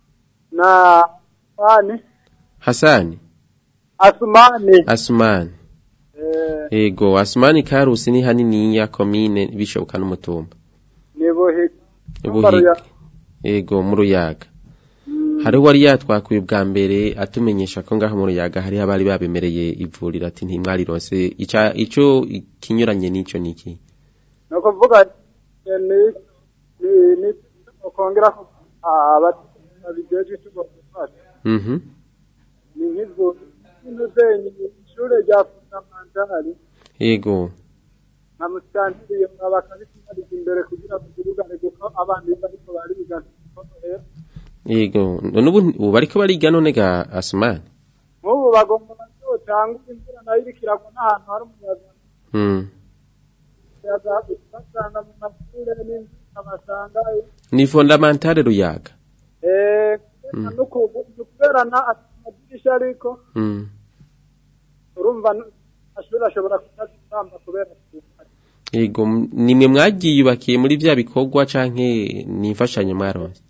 Speaker 11: na ani
Speaker 5: hasani
Speaker 11: asumani
Speaker 5: asumani
Speaker 11: eh
Speaker 5: ego asumani karusi ni haniniya komine bishoboka n'umutumba
Speaker 11: nibuhi
Speaker 5: ubuhiga ego mu ruyaga hari uwari yatwakuye ubwa mbere atumenyesha ko ngaho mu ruyaga hariho abari babemereye ivuriro ati ntimwarironse ica ico kinyuranye n'ico niki
Speaker 11: no kuvuga eh, ni ni ni ukongera ko ababijeje cyo gufasha
Speaker 5: mhm
Speaker 11: ni nk'ivyo n'uzenyi ishure rya fundamentali
Speaker 5: ego
Speaker 11: na musitantiri bakabitwariza imbere kugira ngo tuvugane kuko abana iyo bariko bariga ntiborohera
Speaker 5: ego none ubu ubu bariko bariga none ga asumani
Speaker 11: nk'ubu bagomba bazotanga imvura nayo iriko iragwa n'ahantu hari umuyaga
Speaker 5: mm.
Speaker 11: umuyaga basanga mu mashure n'imvura basangayo
Speaker 5: ni fondamentale ruyaga
Speaker 11: eh
Speaker 5: Mm.
Speaker 11: kubera na amadirisha ariko
Speaker 5: mm.
Speaker 11: urumva amashuri ashobora kutazitamba kubera kuba
Speaker 5: ego m- nimwe mwagiyubakiye muri vya bikorwa canke ni imfashanyo mwaronse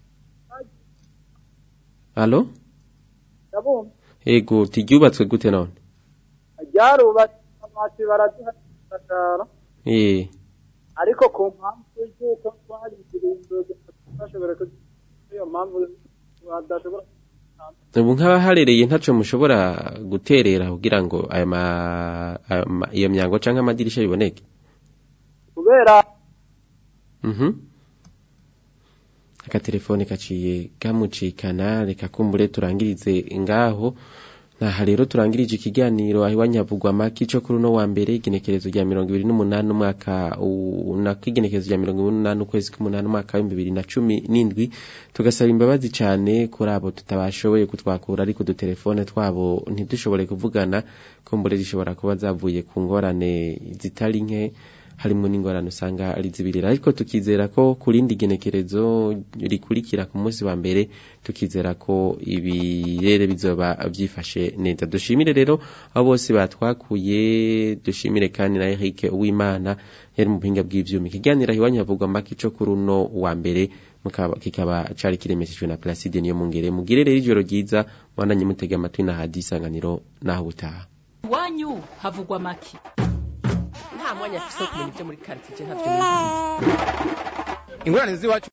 Speaker 5: alo
Speaker 11: ndabumva
Speaker 5: ego tiryubatswe gute none
Speaker 11: ryarubatse amati barazihagarara
Speaker 5: eh
Speaker 11: ariko ku mpamvu y'uko twahagiriye inzoga bashobora kuziha iyo mpamvu badashobora
Speaker 5: ubu nk'abaharereye ntaco mushobora guterera kugira ngo aya ma, aya ma- iyo myango canke amadirisha biboneke
Speaker 11: kubera
Speaker 5: mhm akatelefone kaciye kamucikana reka kumbure turangirize ngaho naha rero turangirije ikiganiro aho iwanyavugwa maki co kuri uno wa mbere igenekerezo rya mirongo ibiri n'umunani umwaka u- nako igenekerezo rya mirongo ibiri n'umunani ukwezi k'umunani umwaka w'ibihumbi bibiri na cumi n'indwi tugasaba imbabazi cane kuri abo tutabashoboye kutwakura ariko udutelefone twabo ntidushobore kuvugana kumbure zishobora kuba zavuye ku ngorane zitari nke harimo n'ingorane usanga ari zibirira ariko tukizera ko ku rindi genekerezo rikurikira ku munsi wa mbere tukizera ko ibirere bizoba byifashe neza dushimire rero abo bose batwakuye dushimire kandi na Eric Uwimana yari mu buhinga bw'ivyuma ikiganiro iwanyu havugwa mbaki co kuri uno wa mbere mukaba kikaba cari kiremeshejwe na Placide niyo mungere mugire rero ijoro ryiza mwananye mutega amatwi na hadi isanganiro naho butaha
Speaker 18: iwanyu havugwa make
Speaker 19: nta mwanya afise wo kumenya ibyo muri karitsiye ntavyo
Speaker 2: ingorane z'iwacu